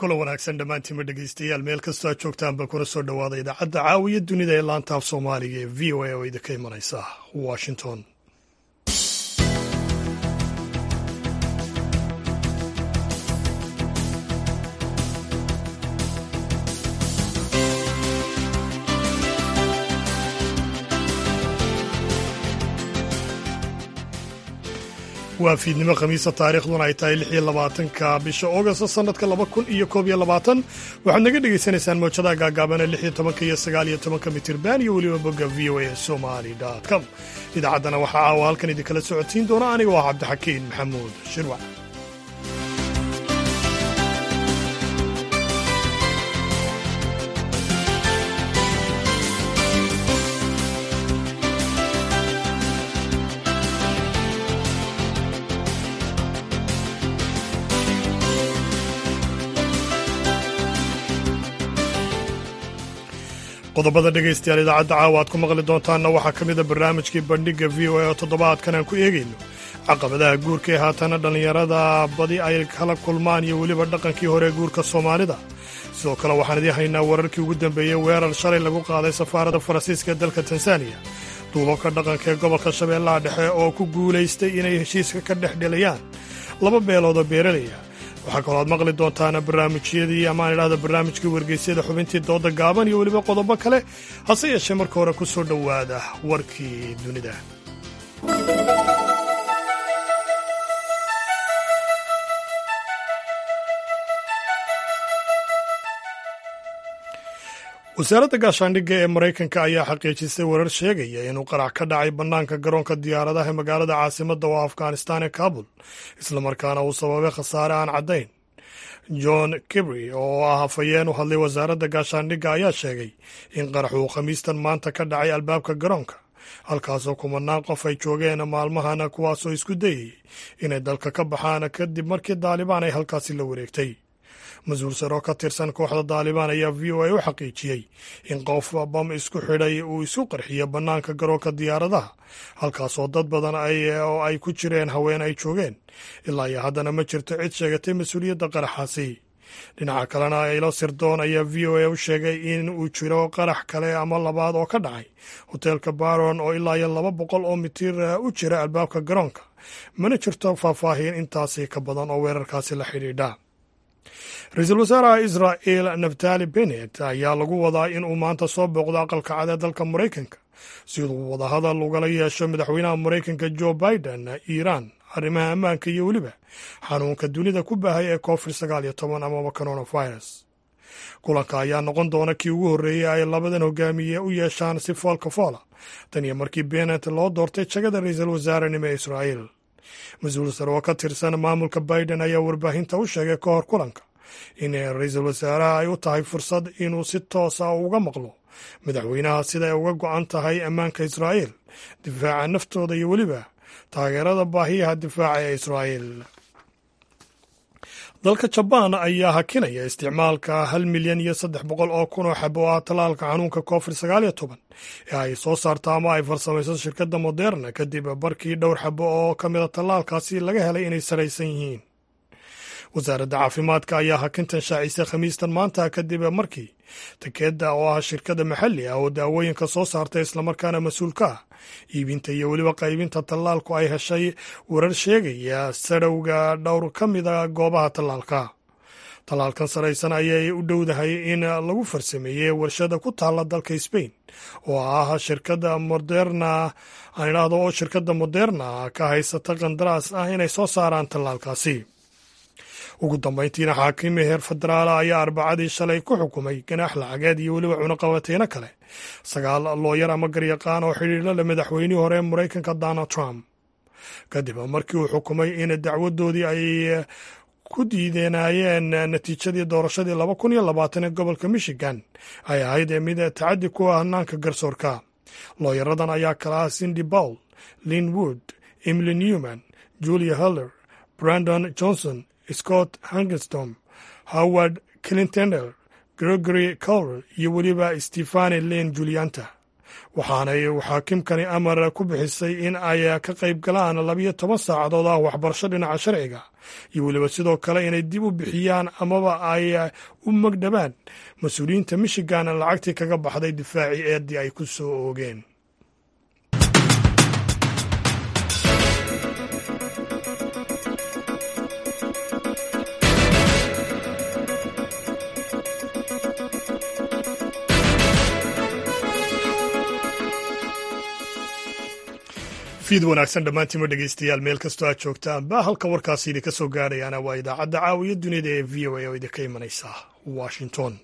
kulan wanaagsan dhammaantiinma dhegeystayaal meel kastoo aad joogtaanba kuna soo dhowaada idaacadda caawiya dunida ee laantaaf soomaaliga ee v o a oo idinka imanaysa washington waa fiidnimo khamiisa taariikhduna ay tahay lix iyo labaatanka bisha augast sannadka laba kun iyo koob iyo labaatan waxaad naga dhegaysanaysaan mowjadaha gaagaabana lix iyo tobanka iyo sagaal iyo tobanka mitirban iyo weliba bogga v o a somali com idaacaddana waxaa caawa halkan idinkala socotiin doona aniga waa cabdixakiin maxamuud shirwac qodobada dhegaystayaal idaacadda caawa aad ku maqli doontaanna waxaa ka mida barnaamijkii bandhigga v o a oo toddobaadkan aan ku eegayno caqabadaha guurka ee haatana dhallinyarada badi ay kala kulmaan iyo weliba dhaqankii hore guurka soomaalida sidoo kale waxaan idiin haynaa wararkii ugu dambeeyey weerar shalay lagu qaaday safaaradda faransiiska ee dalka tansaaniya duubabka dhaqanka ee gobolka shabeellaha dhexe oo ku guulaystay inay heshiiska ka dhex dhelayaan laba beelood oo beeralaya waxaa kaloo aad maqli doontaana barnaamijyadii amaan idhahda barnaamijkii wargeysyada xubintii dooda gaaban iyo weliba qodobo kale hase yeeshee marka hore ku soo dhowaada warkii dunida wasaaradda gaashaandhigga ee maraykanka ayaa xaqiijisay warar sheegaya inuu qarax ka dhacay bannaanka garoonka diyaaradaha ee magaalada caasimadda oo afghanistan ee kabul islamarkaana uu sababay khasaare aan caddayn john kibry oo ah hafayeen u hadlay wasaaradda gaashaandhigga ayaa sheegay in qarax uu khamiistan maanta ka dhacay albaabka garoonka halkaasoo kumanaan qof ay joogeen maalmahana kuwaasoo isku dayayay inay dalka ka baxaan kadib markii daalibaan ay halkaasi la wareegtay mas-uul sare oo ka tirsan kooxda daalibaan ayaa v o a u xaqiijiyey in qof bam isku xidhay uu isu qarxiyo bannaanka garoonka diyaaradaha halkaasoo dad badan oo ay ku jireen haween ay joogeen ilaa iyo haddana ma jirto cid sheegatay mas-uuliyadda qaraxaasi dhinaca kalena ilo sirdoon ayaa v o a u sheegay in uu jiro qarax kale ama labaad oo ka dhacay hoteelka baron oo ilaa iyo laba boqol oo mitir u jira albaabka garoonka mana jirto faahfaahin intaasi ka badan oo weerarkaasi la xidhiidha ra-iisul wasaaraha israa'el naftali benet ayaa lagu wadaa inuu maanta soo booqdo aqalka cad ee dalka maraykanka siduu wadahadal ugala yeesho madaxweynaha maraykanka jo biden iiraan arrimaha ammaanka iyo weliba xanuunka dunida ku baahay ee covid sagaal iyo toban amaba coronavirus kulanka ayaa noqon doona kii ugu horreeyey ay labadan hogaamiye u yeeshaan si foolka foola tan iyo markii benet loo doortay jagada ra-iisul wasaarenimo ee israa'el mas-uul sare oo ka tirsan maamulka biden ayaa warbaahinta u sheegay ka hor kulanka in ra-iisul wasaaraha ay u tahay fursad inuu si toosa uga maqlo madaxweynaha sida ay uga go-an tahay ammaanka israa'el difaaca naftooda iyo weliba taageerada baahiyaha difaaca ee israa'el dalka jabaan ayaa hakinaya isticmaalka hal milyan iyo saddex boqol oo kun oo xabo ah tallaalka xanuunka covid sagaal iyo toban ee ay soo saarto ama ay farsamayso shirkadda moderna kadib barkii dhowr xabo oo ka mida tallaalkaasi laga helay inay saraysan yihiin wasaaradda caafimaadka ayaa hakintan shaacisay khamiistan maanta kadib markii takeedda oo ah shirkadda maxalli ah oo daawooyinka soo saartay islamarkaana mas-uulka ah iibinta iyo weliba qaybinta tallaalku ay heshay warar sheegaya sarowga dhowr ka mida goobaha tallaalka tallaalkan saraysan ayay u dhowdahay in lagu farsameeyey warshada ku taalla dalka sbain oo ah shirkadda moderna aan idhaahdo oo shirkadda moderna ka haysata qandaraas ah inay soo saaraan tallaalkaasi ugu dambayntiina xaakimi heer federaala ayaa arbacadii shalay ku xukumay ganaax lacageed iyo weliba cunaqabateyno kale sagaal looyar ama garyaqaan oo xidhiidla leh madaxweynihii hore ee maraykanka donald trump kadib markii uu xukumay in dacwadoodii ay ku diidenaayeen natiijadii doorashadii laba kun iyo labaatan ee gobolka michigan ay ahayd ee mid tacaddi ku ah hanaanka garsoorka looyaradan ayaa kala ah cindy bowl lin wood emily newman julia heller brandon johnson scott hangestom howard clintender gregory colr iyo weliba stefani len julianta waxaanay xaakimkani amar ku bixisay in ay ka qayb galaan labiyo toban saacadood ah waxbarasho dhinaca sharciga iyo weliba sidoo kale inay dib u bixiyaan amaba ay u magdhabaan mas-uuliyiinta michigan lacagtii kaga baxday difaacii eeddii ay ku soo oogeen fiid wanaagsan dhammaantiima dhegeystayaal meel kastoo aad joogtaanba halka warkaasi idinka soo gaarayaana waa idaacadda caawiya dunida ee v o a oo idinka imanaysa washington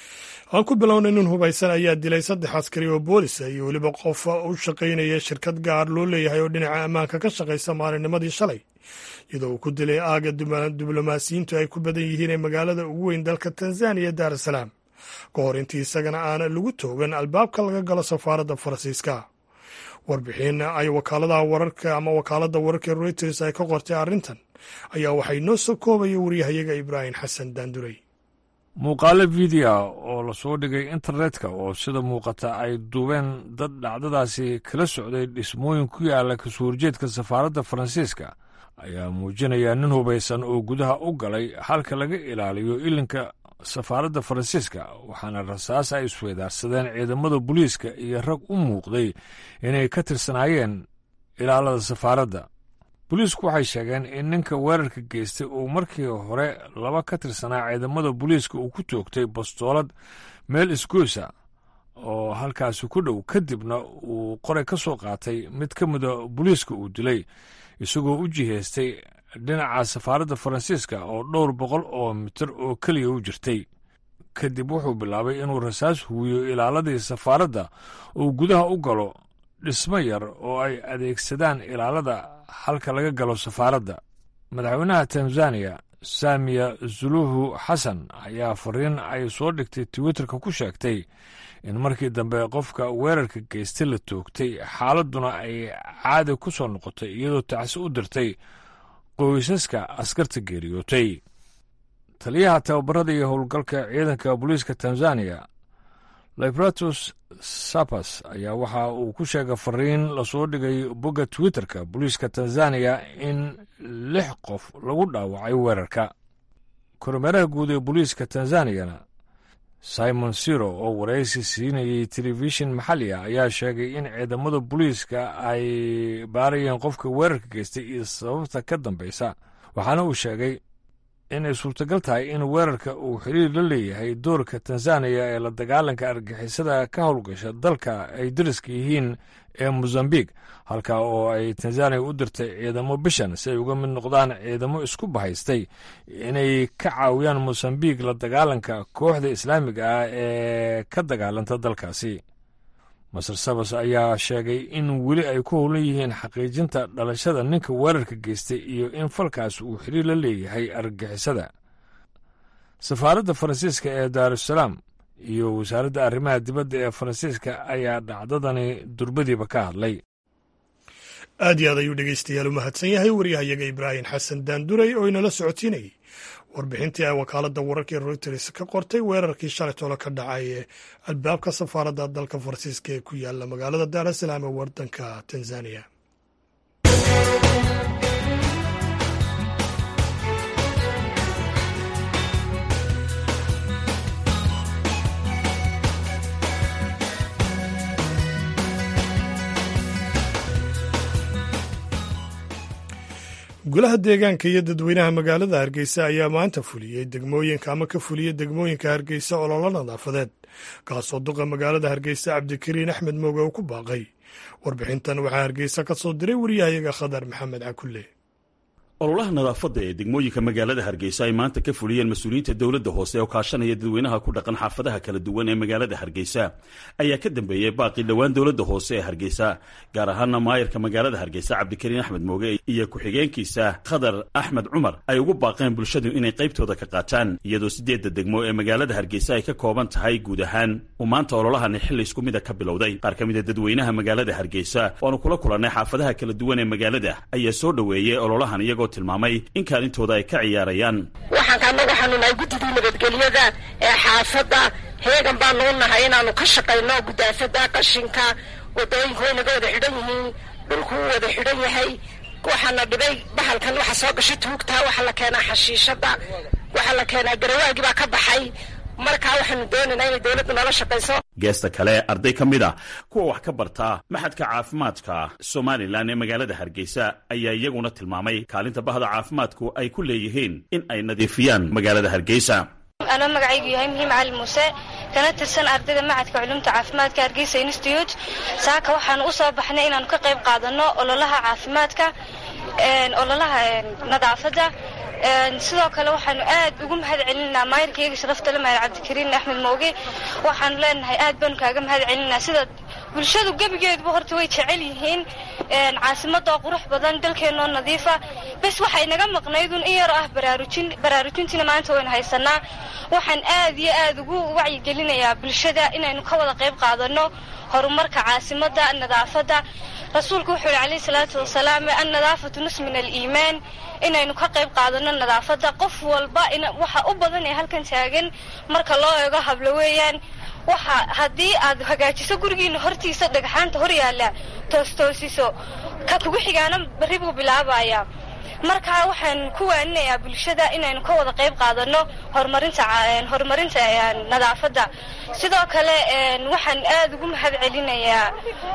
aan ku bilownay nin hubaysan ayaa dilay saddex askari oo boolisa iyo weliba qof u shaqaynaya shirkad gaar loo leeyahay oo dhinaca ammaanka ka shaqaysa maalinnimadii shalay iyadoo uu ku dilay aaga diblomaasiyiintu ay ku badan yihiin ee magaalada ugu weyn dalka tanzaniya daar es salaam ka hor intii isagana aan lagu toogan albaabka laga galo safaaradda faransiiska warbixin ay wakaaladaha wararka ama wakaaladda wararka reuters ay ka qortay arrintan ayaa waxay noo soo koobaya waryahayaga ibraahim xasan daanduray muuqaalo fiideo oo lasoo dhigay internetka oo sida muuqata ay duubeen dad dhacdadaasi kala socday dhismooyin ku yaala kasoo horjeedka safaaradda faransiiska ayaa muujinaya nin hubaysan oo gudaha u galay halka laga ilaaliyo ilinka safaaradda faransiiska waxaana rasaas ay isweydaarsadeen ciidamada booliiska iyo rag u muuqday inay ka tirsanaayeen ilaalada safaaradda booliisku waxay sheegeen in ninka weerarka geystay uu markii hore laba ka tirsanaa ciidamada booliiska uu ku toogtay bastoolad meel isgoysa oo halkaasi ku dhow kadibna uu qoray ka soo qaatay mid ka mida booliiska uu dilay isagoo u jihaystay dhinaca safaaradda faransiiska oo dhowr boqol oo mitir oo keliya u jirtay kadib wuxuu bilaabay inuu rasaas huwiyo ilaaladii safaaradda uu gudaha u galo dhismo yar oo ay adeegsadaan ilaalada halka laga galo safaaradda madaxweynaha tanzaniya saamiya suluhu xasan ayaa fariin ay soo dhigtay twitterka ku sheegtay in markii dambe qofka weerarka geystay la toogtay xaaladduna ay caadi ku soo noqotay iyadoo tacsi u dirtay qoysaska askarta geeriyootay taliyaha tababarada iyo howlgalka ciidanka booliiska tanzaniya libratus sapas ayaa waxa uu ku sheegay fariin lasoo dhigay bogga twitterka booliiska tanzaniya in lix qof lagu dhaawacay weerarka kormeeraha guud ee booliiska tanzaniyana simon siro oo waraysi siinayay telefishin maxalli ah ayaa sheegay in ciidamada booliiska ay baarayeen qofka weerarka geystay iyo sababta ka dambaysa waxaana uu sheegay inay suurtagal tahay in weerarka uu xiriir la leeyahay doorka tanzaniya ee la dagaalanka argixisada ka howlgasha dalka ay dariska yihiin ee mozambiq halka oo ay tanzaniya u dirtay ciidamo bishan si ay uga mid noqdaan ciidamo isku bahaystay inay ka caawiyaan mosambiq la dagaalanka kooxda islaamiga ah ee ka dagaalanta dalkaasi masar sabas ayaa sheegay in weli ay ku howlan yihiin xaqiijinta dhalashada ninka weerarka geystay iyo in falkaas uu xiriir la leeyahay argagixisada safaaradda faransiiska ee daarusalaam iyo wasaaradda arrimaha dibadda ee faransiiska ayaa dhacdadani durbadiiba ka hadlay aad iyo aad ayuu dhegeystayaal u mahadsan yahay waryahayaga ibraahim xasan daanduray oo inala socotiinayay warbixintii ay wakaaladda wararka ee reuters ka qortay weerarkii shalay tolo ka dhacay ee albaabka safaaradda dalka faransiiska ee ku yaala magaalada daar es salaam ee wadanka tanzaniya golaha deegaanka iyo dadweynaha magaalada hargeysa ayaa maanta fuliyey degmooyinka ama ka fuliyey degmooyinka hargeysa ololo nadaafadeed kaasoo duqa magaalada hargeysa cabdikariin axmed mooge uu ku baaqay warbixintan waxaa hargeysa ka soo diray wariyahayaga khadar maxamed cakulle ololaha nadaafadda ee degmooyinka magaalada hargeysa ay maanta ka fuliyeen mas-uuliyiinta dowladda hoose oo kaashanaya dadweynaha ku dhaqan xaafadaha kala duwan ee magaalada hargeysa ayaa ka dambeeyey baaqii dhowaan dowladda hoose ee hargeysa gaar ahaana maayarka magaalada hargeysa cabdikariin axmed mooge iyo ku-xigeenkiisa khadar axmed cumar ay ugu baaqeen bulshadu inay qaybtooda ka qaataan iyadoo siddeedda degmo ee magaalada hargeysa ay ka kooban tahay guud ahaan uu maanta ololahani xilli isku mida ka bilowday qaar ka mida dadweynaha magaalada hargeysa oanu kula kulannay xaafadaha kala duwan ee magaalada ayaa soo dhoweeyey ololahan iyagoo tilmaamay in kaalintooda ay ka ciyaarayaan waxaan anagu xanuunahay guddidii nabadgelyada ee xaafadda heegan baanu u nahay inaanu ka shaqayno gudaafada qashinka wadooyinku way naga wada xidhan yihiin dhulku wuu wada xidhan yahay waxaana dhibay bahalkan waxa soo gashay tuugta waxaa la keenaa xashiishada waxaa la keenaa garawaagii baa ka baxay markaa waxaanu doonaynaa inay dowladdu nala shaqayso geesta kale arday ka mid a kuwa wax ka barta maxadka caafimaadka somalilan ee magaalada hargeysa ayaa iyaguna tilmaamay kaalinta bahda caafimaadku ay ku leeyihiin in ay nadiifiyaan magaalada hargeysa anoo magacaygu yahay muhiim cali muuse kana tirsan ardayda macadka culumta caafimaadka hargeysa institute saaka waxaanu u soo baxnay inaanu ka qayb qaadano ololaha caafimaadka ololaha nadaafadda sidoo kale waxaanu aad ugu mahad celinaa maayirkayga sharafta le maayir cabdikariin axmed mooge waxaanu leenahay aad baanu kaaga mahad celinaa sida bulshadu gebigeeduba horta way jecel yihiin caasimadoo qurux badan dalkeenoo nadiifa bes waxay naga maqnaydun in yaroo ah baraarujin baraarujintiina maanta waynu haysanaa waxaan aad iyo aad ugu wacyigelinayaa bulshada inaynu ka wada qayb qaadano horumarka caasimadda nadaafadda rasuulku wuxuu yihi calayhi salaatu wasalaam annadaafatu nus min aliimaan inaynu ka qayb qaadano nadaafadda qof walba waxa u badan ee halkan taagan marka loo eego hablo weeyaan waxa haddii aad hagaajiso gurigiina hortiisa dhagxaanta hor yaalla toostoosiso ka kugu xigaana barri buu bilaabayaa marka waxaan ku waaninayaa bulshada inaynu ka wada qayb qaadano horumarinta horumarinta nadaafadda sidoo kale waxaan aad ugu mahad celinayaa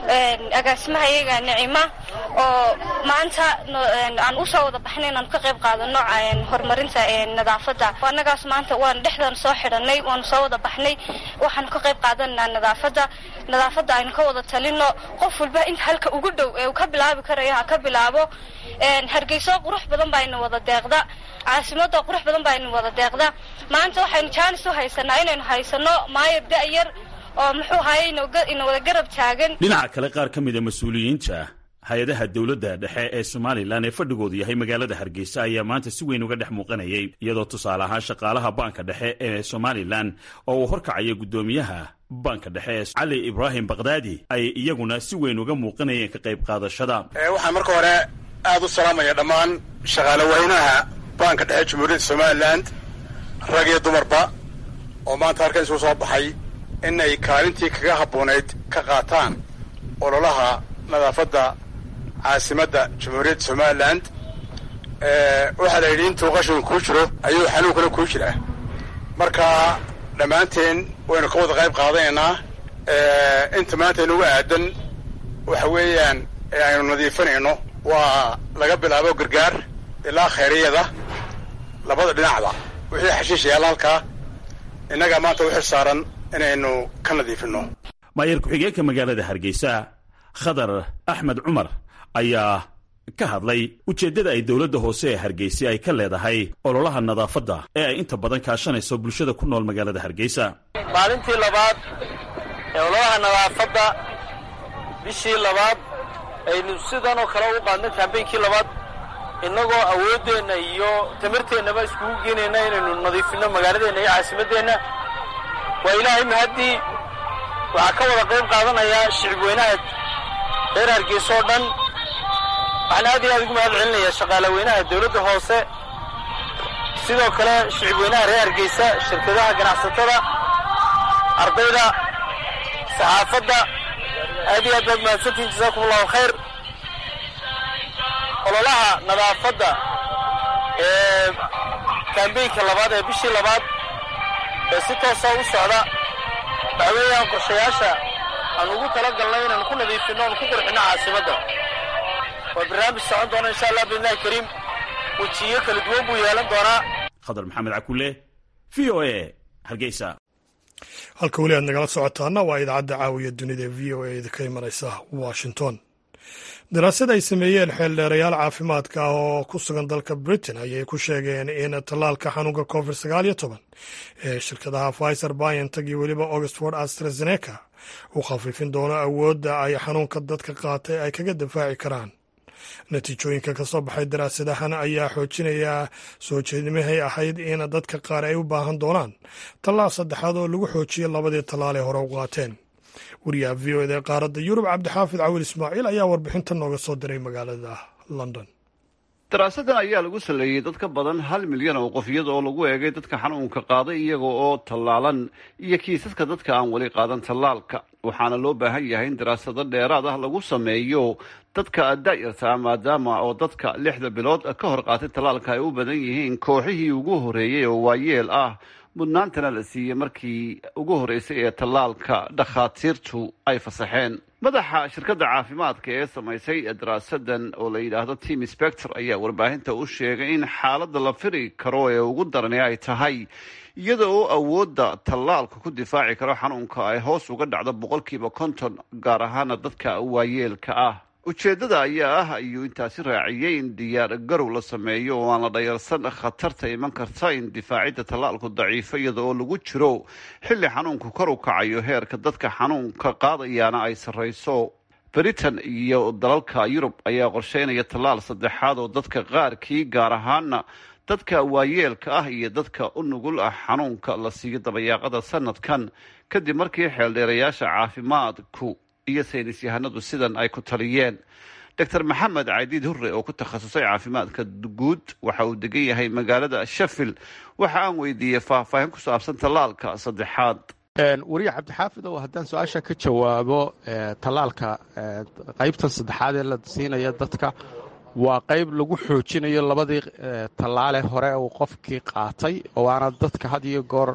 agaasimaha iyaga nicima oo maanta aan usoo wada baxnay inaanu ka qayb qaadano horumarinta nadaafadda annagaas maanta waan dhexdan soo xidhanay waanu soo wada baxnay waxaanu ka qayb qaadanaa nadaafadda nadaafadda aynu ka wada talino qof walba inta halka ugu dhow ee uu ka bilaabi karayo ha ka bilaabo hargeyso qurux badan baa ina wada deeqda caasimada qurux badan baa ina wada deeqda maanta waxaynu jaanis u haysanaa inaynu haysano maayar da-yar oo muxuu ahaye ina wada garab taagan dhinaca kale qaar ka mida mas-uuliyiinta hay-adaha dowladda dhexe ee somalilan ee fadhigoodu yahay magaalada hargeysa ayaa maanta si weyn uga dhex muuqanayay iyadoo tusaale ahaan shaqaalaha baanka dhexe ee somalilan oo uu horkacaya guddoomiyaha baanka dhexe cali ibraahim bakdaadi ay iyaguna si weyn uga muuqanayeen ka qayb qaadashada waxaan marka hore aad u salaamaya dhammaan shaqaale weynaha baanka dhexe jamhuuriyadda somalilan rag iyo dumarba oo maanta halkan isugu soo baxay inay kaalintii kaga habboonayd ka qaataan ololaha nadaafadda caasimadda jamhuuriyadda somalilan waxaa la yidhi intuu qashinku kuu jiro ayuu xanuunkuna kuu jiraa marka dhammaanteen waynu ka wada qayb qaadanaynaa inta maanta inugu aadan waxa weeyaan ee aynu nadiifinayno waa laga bilaabo gargaar ilaa khayriyada labada dhinacda wixii xashiish yaalla halkaa innagaa maanta u xil saaran inaynu ka nadiifinno maayar ku-xigeenka magaalada hargeysa khadar axmed cumar ayaa ka hadlay ujeeddada ay dowladda hoose ee hargeysa ay ka leedahay ololaha nadaafadda ee ay inta badan kaashanayso bulshada ku nool magaalada hargeysa maalintii labaad ee ololaha nadaafadda bishii labaad aynu sidan oo kale u qaadnay kaambeynkii labaad innagoo awooddeenna iyo tamarteennaba iskugu geenayna inaynu nadiifinno magaaladeenna iyo caasimaddeenna waa ilaahay mahaddii waxaa ka wada qayb qaadanayaa shicib weynaha reer hargeysa oo dhan waxaan aad iyo aad ugu mahad celinayaa shaqaale weynaha dawladda hoose sidoo kale shicib weynaha reer hargeysa shirkadaha ganacsatada ardayda saxaafadda aad iyo aad baad mahadsantihin jasaakum allahu khayr ololaha nadaafadda ee kaambeynka labaad ee bishii labaad ee si toosa u socda waxa weeyaan qorshayaasha aan ugu tala galnay inaanu ku nadiifinno oanu ku qurxinno caasimadda waa barnaamij socon doona insha allah biidnillahi kariim wejiyo kala duwan buu yeelan doonaa khadar maxamed cakule v o a hargeysa halka weli aad nagala socotaana waa idaacadda caawiya dunida ee v o a idinka imanaysa washington daraasad ay sameeyeen xeeldheerayaal caafimaadka ah oo ku sugan dalka britain ayay ku sheegeen in tallaalka xanuunka covid sagaal iyo toban ee shirkadaha pfizer biontech iyo weliba oxford astrazeneca uu khafiifin doono awoodda ay xanuunka dadka qaatay ay kaga difaaci karaan natiijooyinka ka soo baxay daraasadahan ayaa xoojinaya soo jeednimahay ahayd in dadka qaar ay u baahan doonaan tallaal saddexaad oo lagu xoojiyo labadii tallaal ee hore u qaateen wariyaha v o eda ee qaaradda yurub cabdixaafid cawil ismaaciil ayaa warbixinta nooga soo diray magaalada london daraasadan ayaa lagu saleeyey dad ka badan hal milyan oo qof iyada oo lagu eegay dadka xanuunka qaaday iyaga oo tallaalan iyo kiisaska dadka aan weli qaadan tallaalka waxaana loo baahan yahay in daraasado dheeraad ah lagu sameeyo dadka da-yarta maadaama oo dadka lixda bilood ka hor qaatay tallaalka ay u badan yihiin kooxihii ugu horeeyey oo waayeel ah mudnaantana la siiyey markii ugu horreysay ee tallaalka dhakhaatiirtu ay fasaxeen madaxa shirkadda caafimaadka ee samaysay daraasadan oo la yidhaahdo team spector ayaa warbaahinta u sheegay in xaaladda la firi karo ee ugu darani ay tahay iyada oo awoodda tallaalka ku difaaci karo xanuunka ay hoos uga dhacdo boqolkiiba konton gaar ahaana dadka waayeelka ah ujeeddada ayaa ah ayuu intaasi raaciyey in diyaar garow la sameeyo oo aan la dhayarsan khatarta iman karta in difaacidda tallaalku daciifo iyada oo lagu jiro xilli xanuunku kor u kacayo heerka dadka xanuunka qaadayaana ay sarrayso britain iyo dalalka yurub ayaa qorsheynaya tallaal saddexaad oo dadka qaarkii gaar ahaana dadka waayeelka ah iyo dadka u nugul ah xanuunka la siiyo dabayaaqada sanadkan kadib markii xeeldheerayaasha caafimaadku iyo saynis yahanadu sidan ay ku taliyeen doctor maxamed cadiid hurre oo ku takhasusay caafimaadka guud waxa uu degan yahay magaalada sheffield waxa aan weydiiyey faahfaahin ku saabsan tallaalka saddexaad wariye cabdixaafid oo haddaan su-aasha ka jawaabo tallaalka qaybtan saddexaad ee la siinaya dadka waa qayb lagu xoojinayo labadii tallaale hore uu qofkii qaatay oo aana dadka had iyo goor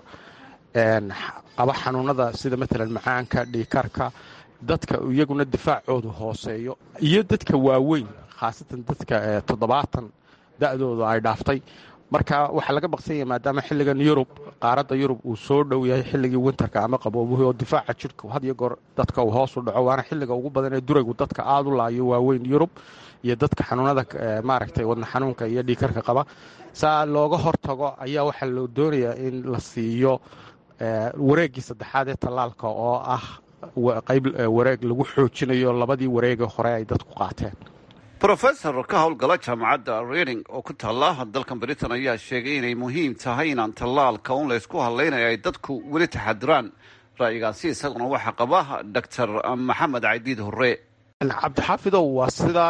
qaba xanuunada sida matalan macaanka dhiikarka dadka iyaguna difaacoodu hooseeyo iyo dadka waaweyn khaasatan dadka toddobaatan da-doodu ay dhaaftay marka waxaa laga baqsanyaya maadaama xilligan yurub qaaradda yurub uu soo dhow yahay xilligii winterka ama qaboobuhi oo difaaca jidhka had iyo goor dadka uu hoos u dhaco waana xilliga ugu badan ee duraygu dadka aada u laayo waaweyn yurub iyo dadka xanuunada maaragtay wadna xanuunka iyo dhiikarka qaba saa looga hortago ayaa waxaa loo doonayaa in la siiyo wareeggii saddexaad ee tallaalka oo ah qayb wareeg lagu xoojinayo labadii wareege hore ay dadku qaateen rofesor ka howlgala jaamacadda reading oo ku taalla dalkan britain ayaa sheegay inay muhiim tahay inaan tallaalka un laysku hadlaynayo ay dadku weli taxadiraan ra'yigaasi isaguna waxaa qaba doctor maxamed cadiid hore cabdixaafidow waa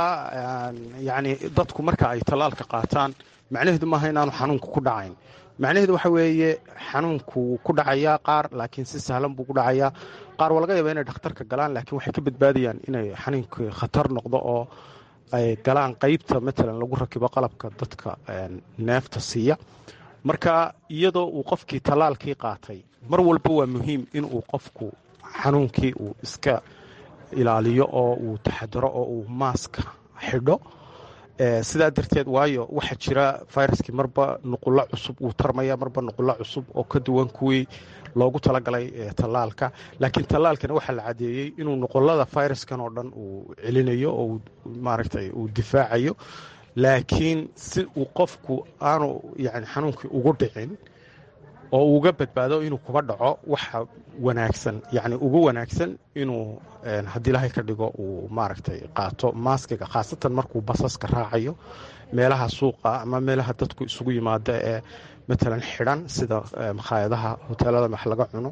sidaa yani dadku marka ay tallaalka qaataan macnaheedu maaha inaanu xanuunka ku dhacayn macnaheedu waxa weeye xanuunku ku dhacayaa qaar laakiin si sahlan buu ku dhacayaa qaar waa laga yaaba inay dhakhtarka galaan laakiin waxay ka badbaadayaan inay xanuunkii khatar noqdo oo ay galaan qaybta matalan lagu rakibo qalabka dadka neefta siiya marka iyadoo uu qofkii tallaalkii qaatay mar walba waa muhiim inuu qofku xanuunkii uu iska ilaaliyo oo uu taxadaro oo uu maaska xidho sidaa darteed waayo waxaa jira viruskii marba nuqulo cusub uu tarmaya marba nuqulo cusub oo ka duwan kuwii loogu talagalay tallaalka laakiin tallaalkana waxaa la cadeeyey inuu nuqulada viruskan oo dhan uu celinayo oo maaragtay uu difaacayo laakiin si uu qofku aanu yani xanuunkii ugu dhicin oo uga badbaado inuu kuba dhaco waxa wanaagsan yani ugu wanaagsan inuu haddii ilaahay ka dhigo uu maaragtay qaato maaskiga khaasatan markuu basaska raacayo meelaha suuqa ama meelaha dadku isugu yimaada ee matalan xidhan sida makhaayadaha hoteelada wax laga cuno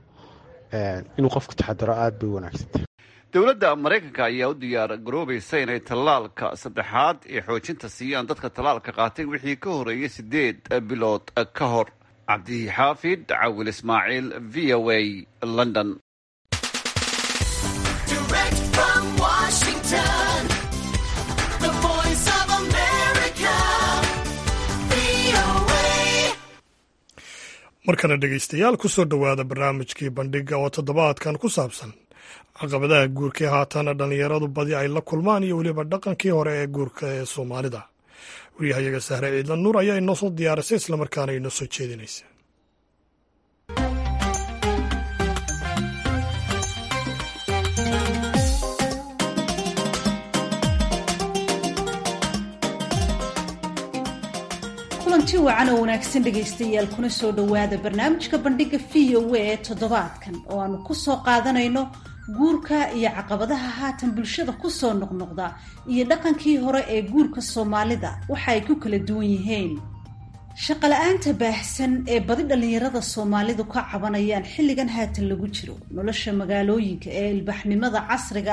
inuu qofku taxadaro aada bay wanaagsantahay dowladda maraykanka ayaa u diyaar garoobaysa inay tallaalka saddexaad ee xoojinta siiyaan dadka tallaalka qaatay wixii ka horeeyay sideed bilood ka hor cabdixaafid cawil ismaaciil v o a london markana dhegaystayaal ku soo dhowaada barnaamijkii bandhiga oo toddobaadkan ku saabsan caqabadaha guurka ee haatana dhallinyaradu badi ay la kulmaan iyo weliba dhaqankii hore ee guurka ee soomaalida waryahayaga sahre ciidlan nuur ayaa inoo soo diyaarisay islamarkaana inoo soo jeedinaysa kulanti wacan oo wanaagsan dhegaystayaal kuna soo dhowaada barnaamijka bandhiga v o a ee toddobaadkan oo aanu ku soo qaadanayno guurka iyo caqabadaha haatan bulshada ku soo noqnoqda iyo dhaqankii hore ee guurka soomaalida waxa ay ku kala duwan yihiin shaqala-aanta baahsan ee badi dhallinyarada soomaalidu ka cabanayaan xilligan haatan lagu jiro nolosha magaalooyinka ee ilbaxnimada casriga ah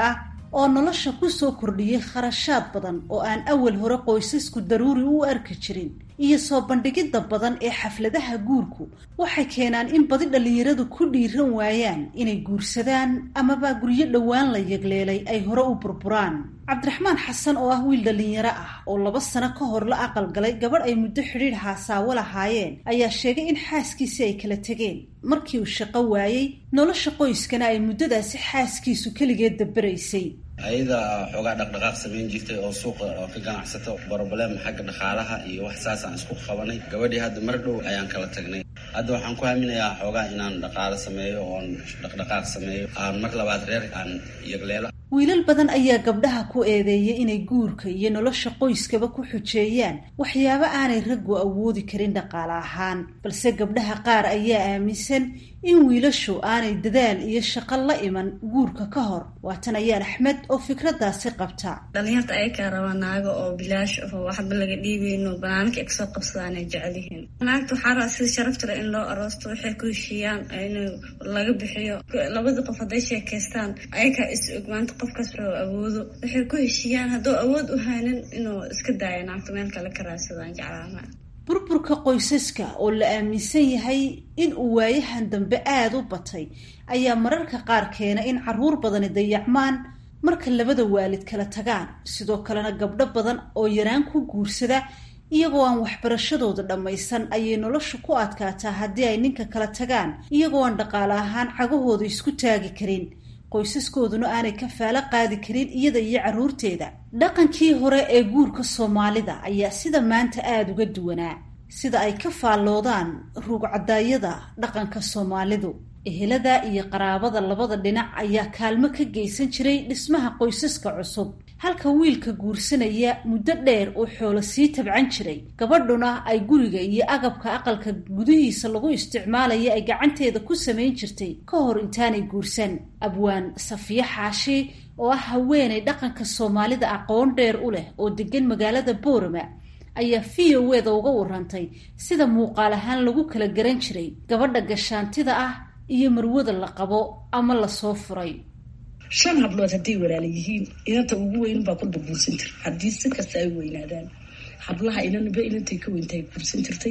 oo nolosha ku soo kordhiyey kharashaad badan oo aan awal hore qoysasku daruuri u arki jirin iyo soo bandhigidda badan ee xafladaha guurku waxay keenaan in badi dhallinyaradu ku dhiiran waayaan inay guursadaan amaba guryo dhowaan la yagleelay ay hore u burburaan cabdiraxmaan xasan oo ah wiil dhallinyaro ah oo laba sano ka hor la aqalgalay gabadh ay muddo xidhiidh haasaawo lahaayeen ayaa sheegay in xaaskiisii ay kala tegeen markii uu shaqo waayey nolosha qoyskana ay muddadaasi xaaskiisu keligeed dabaraysay ayada xoogaa dhaqdhaqaaq samayn jirtay oo suuqa oo ka ganacsato broblem xagga dhaqaalaha iyo wax saasaan isku qabanay gabadhii hadda mar dhow ayaan kala tagnay hadda waxaan ku haminayaa xoogaa inaan dhaqaalo sameeyo oon dhaqdhaqaaq sameeyo aan mar labaad reer aan yagleelo wiilal badan ayaa gabdhaha ku eedeeyay inay guurka iyo nolosha qoyskaba ku xujeeyaan waxyaabo aanay raggu awoodi karin dhaqaale ahaan balse gabdhaha qaar ayaa aaminsan in wiilashu aanay dadaal iyo shaqo la iman guurka ka hor waatan ayaan axmed oo fikradaasi qabta dhalinyarta ayakaa rabaa naago oo bilaash oo waxba laga dhiibeyno banaanka ay kasoo qabsadaanay jecelyihiin naagta waxaa rabaa sida sharafta le in loo aroosto waxay ku heshiiyaan in laga bixiyo labadii qof hadday sheekaystaan ayakaa is og maanta qofkaas wuxuu awoodo waxay ku heshiiyaan hadduu awood u haynin inuu iska daayo naagta meel kale ka raadsadaan jeclaama burburka qoysaska oo la aaminsan yahay in uu waayahan dambe aada u batay ayaa mararka qaar keena in caruur badani dayacmaan marka labada waalid kala tagaan sidoo kalena gabdho badan oo yaraan ku guursada iyagoo aan waxbarashadooda dhammaysan ayay nolosha ku adkaataa haddii ay ninka kala tagaan iyagoo aan dhaqaale ahaan cagahooda isku taagi karin qoysaskooduna aanay kafaalo qaadi karin iyada iyo carruurteeda dhaqankii hore ee guurka soomaalida ayaa sida maanta aada uga duwanaa sida ay ka faalloodaan ruugcadaayada dhaqanka soomaalidu ehelada iyo qaraabada labada dhinac ayaa kaalmo ka geysan jiray dhismaha qoysaska cusub halka wiilka guursanaya muddo dheer uu xoolo sii tabcan jiray gabadhuna ay guriga iyo agabka aqalka gudihiisa lagu isticmaalaya ay gacanteeda ku samayn jirtay ka hor intaanay guursan abwaan safiye xaashi oo ah haweenay dhaqanka soomaalida aqoon dheer u leh oo degan magaalada boorama ayaa v o eda uga warantay sida muuqaal ahaan lagu kala garan jiray gabadha gashaantida ah iyo marwada la qabo ama lasoo furay shan hablood hadday walaala yihiin inanta ugu weyn baa kulba guursan jira haddii si kasta ay weynaadaan hablaha inanba inantay ka weyntahay guursan jirtay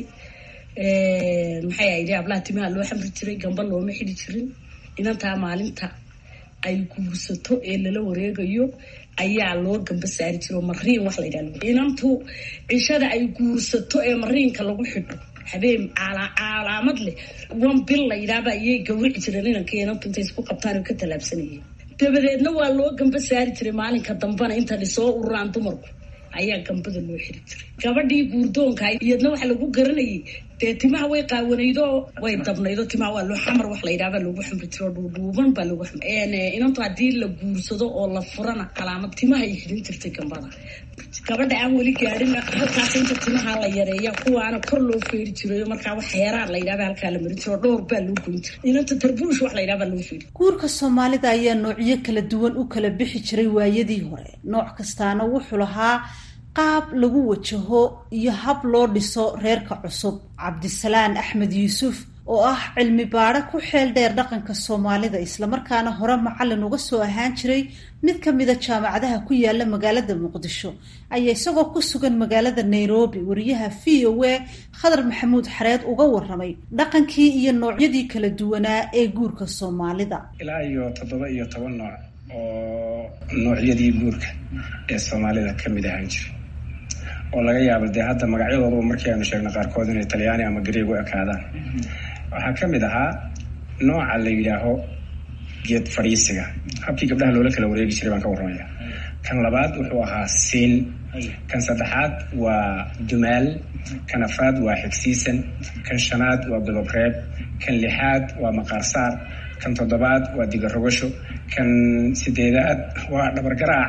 maxay ahayd hablaha timaha loo xamri jiray gamba looma xidi jirin inantaa maalinta ay guursato ee lala wareegayo ayaa loo gamba saari jiro mariin wax la yidhahdo inantu cishada ay guursato ee mariinka lagu xidho habeen calaamad leh wan bil la yidhaahba ayay gawrici jireen inanka inantu intay isku qabtaan oo ka tallaabsanayeen dabadeedna waa loo gamba saari jiray maalinka dambana intani soo ururaan dumarku ayaa gambada loo xiri jiray gabadhii guurdoonka iyadna waxa lagu garanayay dee timaha way qaawanaydo way dabnaydo timaha waa loo xamar wax la yidhahba lagu xamri jiro dhuudhuuban baa lagu xamri inantu haddii la guursado oo la furana calaamad timaha ay xidhin jirtay gambada gabadha aan weli gaadhin halkaas inta timaha la yareeya kuwaana kor loo feeri jirayo markaa wax heeraan la yidhahba halkaa la marin jiro dhowr baa loo goyn jiray inanta tarbuush wax la yidhahba loo feeri guurka soomaalida ayaa noocyo kala duwan u kala bixi jiray waayadii hore nooc kastaana wuxuu lahaa qaab lagu wajaho iyo hab loo dhiso reerka cusub cabdisalaan axmed yuusuf oo ah cilmi baadho ku xeel dheer dhaqanka soomaalida islamarkaana hore macallin uga soo ahaan jiray mid ka mida jaamacadaha ku yaala magaalada muqdisho ayaa isagoo ku sugan magaalada nairobi wariyaha v o a khadar maxamuud xareed uga waramay dhaqankii iyo noocyadii kala duwanaa ee guurka soomaalida ilaa iyo toddoba iyo toban nooc oo noocyadii guurka ee soomaalida ka mid ahaan jira oo laga yaabo dee hadda magacyadooduba markii aynu sheegno qaarkood inay talyaani ama gareeg u ekaadaan waxaa ka mid ahaa nooca la yidhaaho geed fadhiisiga habkii gabdhaha loola kala wareegi jiray baan ka warramaya kan labaad wuxuu ahaa siin kan saddexaad waa dumaal kan afaad waa xigsiisan kan shanaad waa godobreeb kan lixaad waa maqaarsaar kan toddobaad waa digarogasho kan sideedaad waa dhabargaraac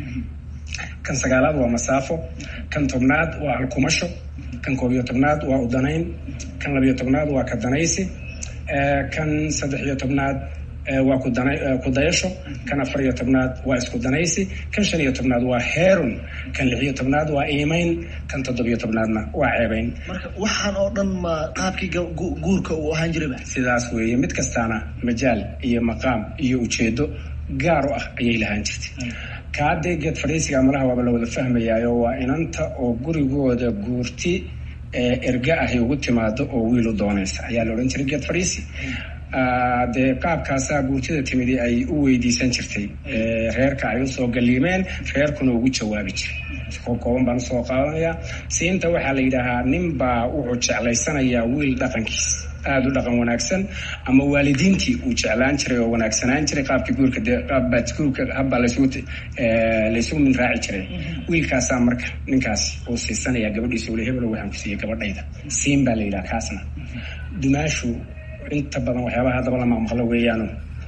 kan sagaalaad waa masaafo kan tobnaad waa alkumasho kan koob iyo tobnaad waa udanayn kan labiyo tobnaad waa kadanaysi kan saddex iyo tobnaad waa kudayasho kan afar iyo tobnaad waa isku danaysi kan shan iyo tobnaad waa heerun kan lix iyo tobnaad waa iimayn kan toddobiyo tobnaadna waa ceebayn marka waxaan oo dhan ma qaabkii guurka uu ahaan jirayba sidaas weeye mid kastaana majaal iyo maqaam iyo ujeedo gaar u ah ayay lahaan jirtay kaa dee geed fadhiisiga malaha waaba la wada fahmayaayo waa inanta oo gurigooda guurti erga ahi ugu timaado oo wiil u doonaysa ayaa la odhan jiray geed fadhiisi dee qaabkaasaa guurtida timidi ay u weydiisan jirtay reerka ay usoo galiimeen reerkuna ugu jawaabi jiray kooban baan usoo qaadanayaa siinta waxaa la yidhaahaa ninbaa wuxuu jeclaysanayaa wiil dhaqankiis aada u dhaqan wanaagsan ama waalidiintii uu jeclaan jiray oo wanaagsanaan jiray qaabkii guurka dee qaabbaadguurka habbaa laysugu laysugu min raaci jiray wiilkaasaa marka ninkaas uu siisanayaa gabadhiisa ule hebelo waxaan ku siiyey gabadhayda siin baa la yidhaha kaasna dumaashu inta badan waxyaabaha haddaba la maqmaqlo weeyaanu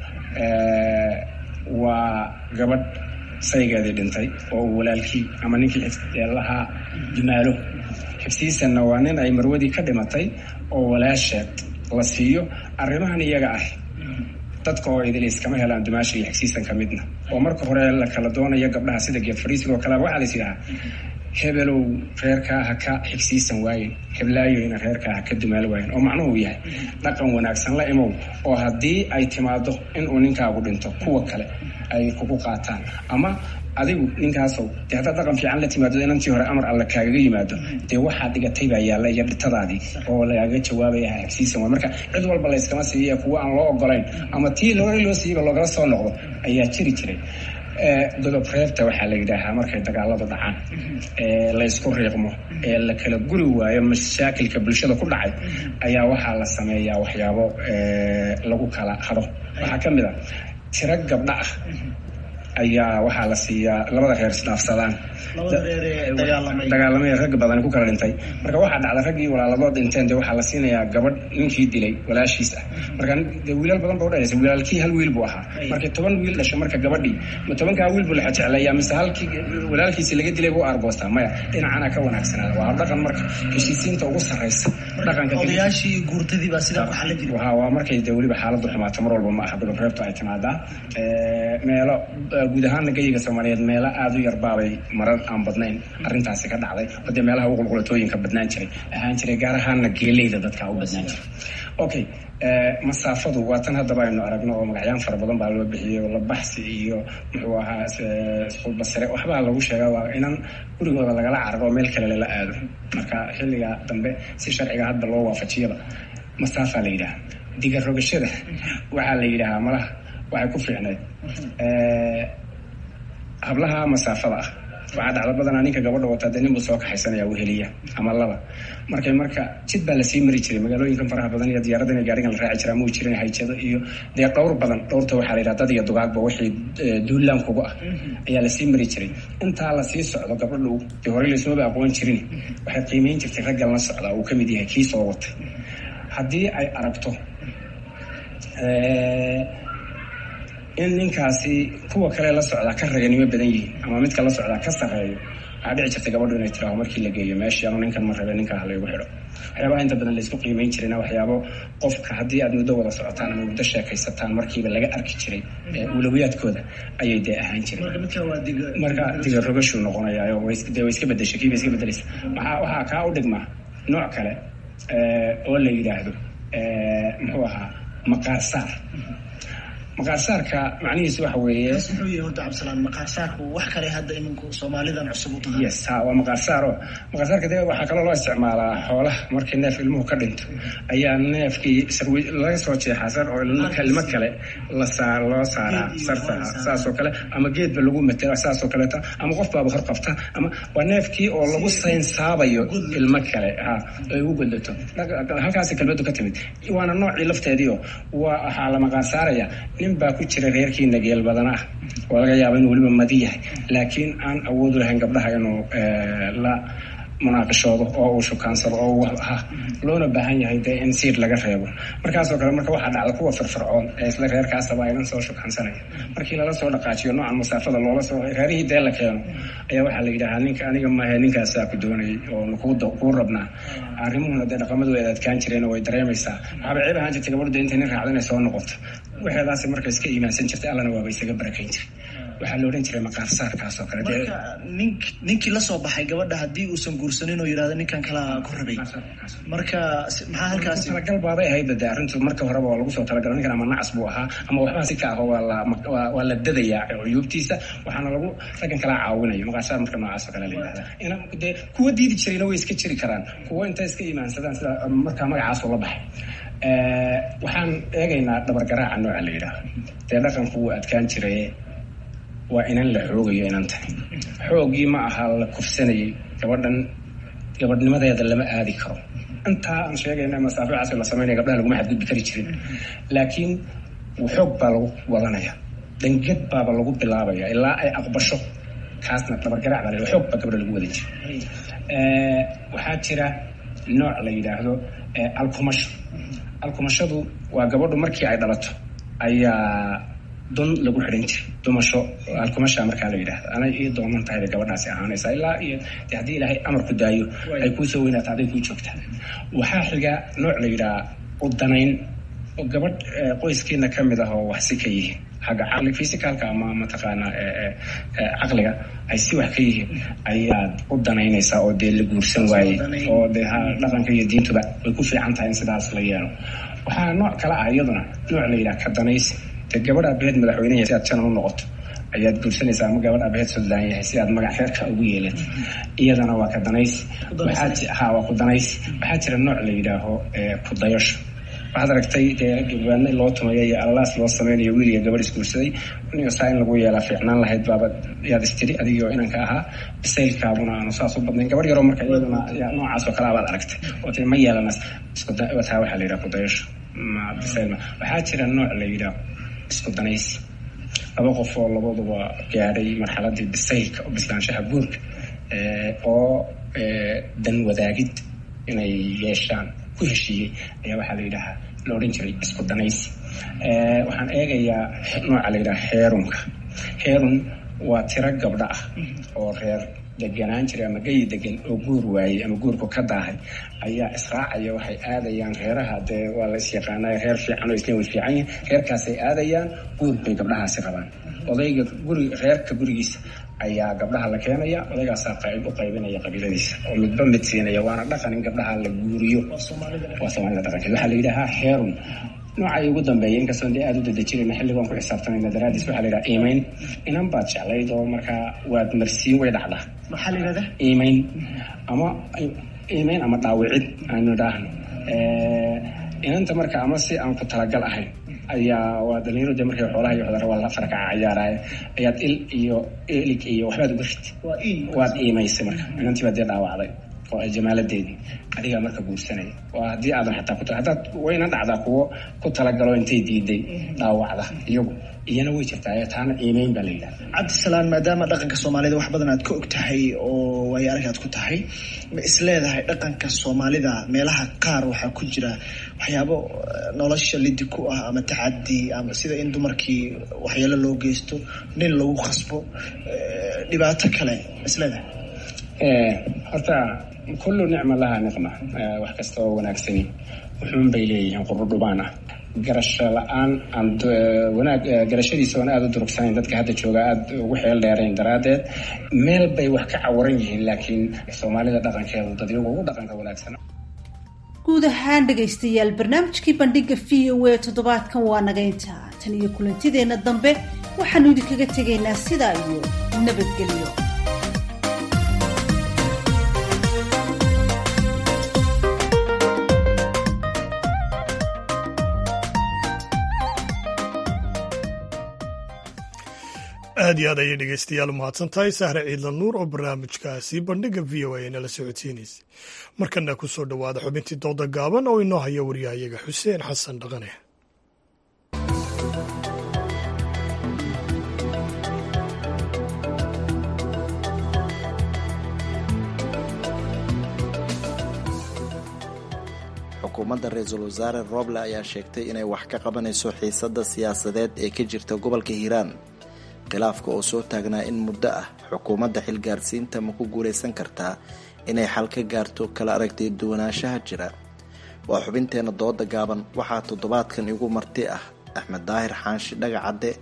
waa gabadh saygeedii dhintay oo uu walaalkii ama ninkii lahaa dumaalo xibsiisanna waa nin ay marwadii ka dhimatay oo walaasheed la siiyo arrimahan iyaga ah dadka oo idil iskama helaan dumaasha iyo xigsiisan ka midna oo marka hore la kala doonayo gabdhaha sida geed fadhiisiga oo kaleba waxaa lais yidhahaa hebelow reerkaa ha ka xigsiisan waayen heblaayoyna reerkaa ha ka dumaal waayen oo macnuhu yahay dhaqan wanaagsan la imow oo haddii ay timaado inuu ninkaagu dhinto kuwa kale ay kugu qaataan ama adigu ninkaasow dee haddaad dhaqan fiican la timaado inantii hore amar alla kaagaga yimaado dee waxaa dhigatay baa yaalla iyo dhitadaadii oo lagaaga jawaabaya xigsiisan waay marka cid walba layskama siiya kuwa aan loo ogolayn ama tii loo loo siiyaba loogala soo noqdo ayaa jiri jiray godob reebta waxaa la yidhaahaa markay dagaaladu dhacaan ee laysku riiqmo ee la kala guri waayo mashaakilka bulshada ku dhacay ayaa waxaa la sameeyaa waxyaabo lagu kala hado waxaa ka mid a tiro gabdha ah ayaa waxaa la siiyaa labada reer isdhaafsadaan dagaalamay rag badan ku kala dhintay marka waxaa dhacda raggii walaaladood dhinteen dee waxaa la siinayaa gabadh ninkii dilay walaashiis ah marka dee wiilal badan ba udhalaysa wiilaalkii hal wiil buu ahaa markii toban wiil dhasho marka gabadhii ma tobankaa wiil buu laxa jecleeyaa mise halkii walaalkiisi laga dilay buu argoostaa maya dhinacana ka wanaagsanaada waa dhaqan marka heshiisiinta ugu sarraysa dhaqanka odayaashii guurtadii baa sidaa ku xallin jiray waa waa markay dee weliba xaaladdu xumaato mar walba ma aha godob reebtu ay timaadaa meelo guud ahaana geyiga soomaaliyeed meelo aada u yarbaabay marar aan badnayn arrintaasi ka dhacday oo dee meelaha uqulqulatooyinka badnaan jiray ahaan jiray gaar ahaana geeleyda dadka u badnaan jiray okay masaafadu waa tan haddaba aynu aragno oo magacyaan fara badan baa loo bixiyey oo labaxsi iyo muxuu ahaa isqulbasare waxbaa lagu sheegaa waa inan gurigooda lagala cararo oo meel kale lala aado marka xilliga dambe si sharciga hadda loo waafajiyaba masaafaa la yidhaha diga rogashada waxaa la yidhahaa malaha waxay ku fiicneed hablaha masaafada ah waxaa dhacda badanaa ninka gabadha wataa dee nin buu soo kaxaysanaya weheliya ama laba markay marka jid baa lasii mari jiray magaalooyinkan faraha badan iyo diyaarada in gaarigan la raaci jiraa muu jirin hayjado iyo dee dhowr badan dhowrta waxaa la yidhaha dad iyo dugaagba wixii duulaan kugu ah ayaa lasii mari jiray intaa lasii socdo gabadhu dee horey laysmaba aqoon jirin waxay qiimeyn jirtay raggan la socdaa uu kamid yahay kii soo watay haddii ay aragto in ninkaasi kuwa kale la socdaa ka raganimo badan yihiin ama midka la socdaa ka sarreeyo waxaa dhici jirta gabadhu inay tiraho markii la geeyo meeshii anu ninkan ma rabe ninkaa halaygu xidho waxyaabaha inta badan laysku qiimeyn jirayna waxyaabo qofka haddii aad muddo wada socotaan ama muddo sheekaysataan markiiba laga arki jiray ulawiyaadkooda ayay dee ahaan jireen marka diga rogashuu noqonayaa dee way iska bedeshay kiiba iska bedelaysa waxaa waxaa kaa u dhigmaa nooc kale oo la yidhaahdo muxuu ahaa maqaarsaar maqaarsaarka macnihiisu waxa weeye muxuu yahay horta cabdisalaan maqaarsaarku wax kale hadda iminku soomaalidan cusub u tahay yes ha waa maqaarsaaro maqaarsaarka dee waxaa kaloo loo isticmaalaa xoolaha markii neef ilmuhu ka dhinto ayaa neefkii sarwi laga soo jeexaa sar oo ilmo kale la saa loo saaraa sarta saasoo kale ama geedba lagu matela saasoo kaleeta ama qof baaba hor qabta ama waa neefkii oo lagu saynsaabayo ilmo kale ha ay ugu godlato halkaasi kelmadu ka timid waana noocii lafteediio waa waxaa la maqaarsaaraya nin baa ku jira reerkiina geel badan ah oo laga yaaba inuu weliba madi yahay laakiin aan awood u lahayn gabdhaha inuu la munaaqishoodo oo uu shukaansado oo ha loona baahan yahay dee in siir laga reebo markaasoo kale marka waxaa dhacda kuwa firfircoon ee isla reerkaasaba aynan soo shukaansanaya markii lala soo dhaqaajiyo noocan masaafada loola soo reerihii dee la keeno ayaa waxaa la yidhahaa ninka aniga maahe ninkaasaa ku doonayay oo kuu rabnaa arrimuhuna dee dhaqamadu ay adkaan jireen oo way dareemaysaa waxaaba ceeb ahaan jirtay gabadhu dee intay nin raacda inay soo noqoto waxeedaasi marka iska iimaansan jirtay allana waaba isaga barakayn jiray waxaa la odhan jiray maqaarsaarkaas oo kale marka nink ninkii lasoo baxay gabadha haddii uusan guursanin oo yidhahdo ninkan kalaa ku rabay marka maxaa halkaasi talagal baabay ahayd de arrintu marka horeba waa lagu soo talagalo ninkan ama nacas buu ahaa ama waxbaa si ka aho waa la waa la dadayaa cuyuubtiisa waxaana lagu raggan kalaa caawinayo maqaarsaar marka noocaas oo kale la yidhahda ina dee kuwa diidi jirayna way iska jiri karaan kuwa intay iska imaansadaan sida markaa magacaasoo la baxay waxaan eegaynaa dhabargaraaca nooca la yidhaaho dee dhaqanku wuu adkaan jiray waa inan la xoogayo inantani xoogii ma aha la kufsanayay gabadhan gabadhnimadeeda lama aadi karo intaa aan sheegayna masaafiicaas la sameynaya gabdhaha laguma xadgudbi kari jirin laakiin xoog baa lagu wadanaya dangad baaba lagu bilaabaya ilaa ay aqbasho kaasna dhabargaraac baa la xoog baa gabdha lagu wada jira waxaa jira nooc la yidhaahdo alkumasho alkumashadu waa gabadhu markii ay dhalato ayaa dun lagu xidhan jiray dumasho alkumasha markaa la yidhahda anay ii doonan tahay bay gabadhaasi ahaanaysaa ilaa iyo de haddii ilaahay amarku daayo ay kuusoo weynaato aday kuu joogtaa waxaa xiga nooc la yidhaha udanayn oo gabadh qoyskeena ka mid ah oo wax si ka yihiin xagga caqli physicalka ama mataqaanaa caqliga ay si wax ka yihiin ayaad u danaynaysaa oo dee la guursan waayey oo dee dhaqanka iyo diintuba way ku fiican tahay in sidaas la yeelo waxaa nooc kale ah iyaduna nooc la yidhaha ka danaysi dee gabadh aabaheed madaxweyneya si aad janan u noqoto ayaad guursanaysaa ama gabadh aabaheed suldaan yahay si aad magac reerka ugu yeelato iyadana waa ka danaysi ha waa ku danaysi waxaa jira nooc la yidhaaho ku dayasho waxaad aragtay dee gabaadna loo tumayo iyo allalaas loo sameynayo wiil iyo gabadh isguursaday saa in lagu yeelaa fiicnaan lahayd baaba yaad istiri adigoo inanka ahaa bisaylkaabuna aanu saas u badnayn gabadh yaroo marka iyaduna noocaas oo kale abaad aragtay oo tiri ma yeelanas taa waxaa la yidhaha kudayasho ma bisayl ma waxaa jira nooc la yidhaha isku danaysi laba qof oo labaduba gaadhay marxaladii bisaylka oo bislaanshaha guurka oo dan wadaagid inay yeeshaan ku heshiiyey ayaa waxaa la yidhahaa la odhan jiray isku danaysi waxaan eegayaa nooca la yidhaha heerunka heerun waa tiro gabdho ah oo reer deganaan jiray ama geyi degan oo guur waayey ama guurku ka daahay ayaa israacaya waxay aadayaan reeraha dee waa la isyaqaanay reer fiican oo isna way fiican yihin reerkaasay aadayaan guur bay gabdhahaasi qabaan odayga guri reerka gurigiisa ayaa gabdhaha la keenaya odaygaasaa qayb u qaybinaya qabiiladiisa oo midba mid siinaya waana dhaqan in gabdhaha la guuriyo waa soomaalida dhaqankeed waxaa la yidhahaa heerun noocay ugu dambeeya inkastoo dee aada u dadejirayna xilligoon ku xisaabtanayna daraadiis waxaa la yidhaha iimayn inan baad jeclayd oo markaa waad marsiin way dhacdaa maxaa la yidhahdaa iimayn ama iimayn ama dhaawicid aanu idhaahno inanta marka ama si aan ku talagal ahayn ayaa waa dhalinyaro de markay xoolaha iyo xudara waa la farkaca ciyaaraaye ayaad il iyo elig iyo waxbaad uga rid waad iimaysay marka inantii baad dee dhaawacday oo ay jamaaladeedii adigaa marka guursanaya waa haddii aadan xataa ku haddaad wayna dhacdaa kuwo ku talagalo intay diiday dhaawacda iyagu iyana way jirtaa taana iimeyn baa la yidhahda cabdisalaan maadaama dhaqanka soomaalida wax badan aad ka og tahay oo waayo arag aad ku tahay ma isleedahay dhaqanka soomaalida meelaha qaar waxaa ku jira waxyaabo nolosha lidi ku ah ama tacadi ama sida in dumarkii waxyeelo loo geysto nin lagu khasbo dhibaato kale ma isleedahay horta kullu nicma lahaa niqma wax kasta oo wanaagsani wuxuun bay leeyihiin qurudhubaan ah garasho la-aan aan wanaag garashadiisa oon aada u durugsanayn dadka hadda jooga aada ugu xeel dheerayn daraaddeed meel bay wax ka cawaran yihiin laakiin soomaalida dhaqankeedu dad iyagu ugu dhaqanka wanaagsan guud ahaan dhegaystayaal barnaamijkii bandhiga v o a toddobaadkan waa nagaynta tan iyo kulantideenna dambe waxaanu idinkaga tegaynaa sidaa iyo nabadgelyo aad iyo aad ayay dhegeystayaal u mahadsan tahay sahre ciidla nuur oo barnaamijkaasi bandhiga v o a nala socodsiinaysay markana ku soo dhowaada xubintii dooda gaaban oo inoo haya waryahayaga xuseen xasan dhaqane xukuumadda ra-iisul wasaare roble ayaa sheegtay inay wax ka qabanayso xiisadda siyaasadeed ee ka jirta gobolka hiiraan khilaafka oo soo taagnaa in muddo ah xukuumadda xilgaarsiinta ma ku guulaysan kartaa inay xal ka gaarto kala aragtay duwanaanshaha jira waa xubinteenna dooda gaaban waxaa toddobaadkan igu marti ah axmed daahir xaanshi dhagacadde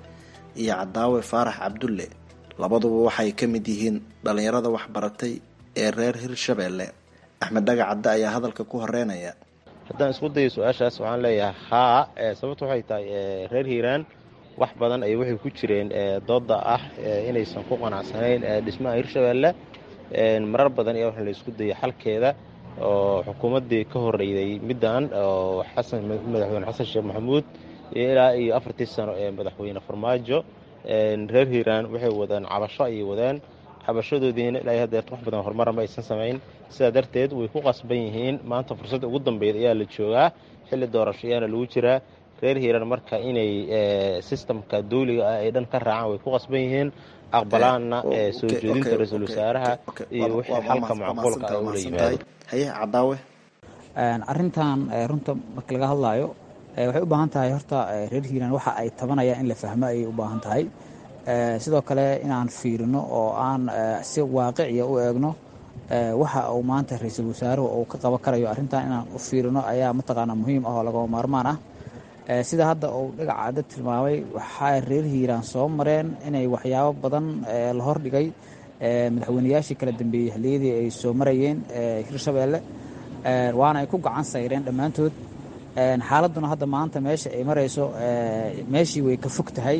iyo cadaawe faarax cabdulle labaduba waxay ka mid yihiin dhallinyarada waxbaratay ee reer hirshabeelle axmed dhaga cadde ayaa hadalka ku horeynaya haddaan isku dayo su-aashaas waxaan leeyahay haa sababta waxay tahay reer hiiraan wax badan ay waxay ku jireen dooda ah inaysan ku qanacsanayn dhismaha hirshabeelle marar badan ayaa waxa la isku dayay xalkeeda oo xukuumaddii ka horeyday middan oo xasan madaxweyne xasan sheekh maxamuud iyo ilaa iyo afartii sano ee madaxweyne farmaajo reer hiiraan waxay wadaan cabasho ayay wadaan cabashadoodiina ilaa haddeer wax badan horumara ma aysan samayn sidaa darteed way ku qasban yihiin maanta fursadda ugu dambeyd ayaa la joogaa xilli doorasho ayaana lagu jiraa reer hiiraan marka inay sistamka dawliga ah ay dhan ka raacaan way ku qasban yihiin aqbalaanna soo jeedinta ra-iisul wasaaraha iyo wixii xalka macquulka ah ula yimaado haye cadaawe arrintan runta marka laga hadlaayo waxay u baahan tahay horta reer hiiraan waxa ay tabanayaan in la fahmo ayay u baahan tahay sidoo kale inaan fiirino oo aan si waaqiciya u eegno waxa uu maanta ra-iisul wasaaruhu uu ka qaban karayo arrintan inaan u fiirino ayaa mataqaanaa muhiim ah oo lagama maarmaan ah sida hadda uu dhagaca cadda tilmaamay waxay reer hiiraan soo mareen inay waxyaabo badan la hordhigay madaxweynayaashii kala dambeeyey xilliyadii ay soo marayeen hirshabeelle waana ay ku gacan sayreen dhammaantood xaaladduna hadda maanta meesha ay marayso meeshii way ka fog tahay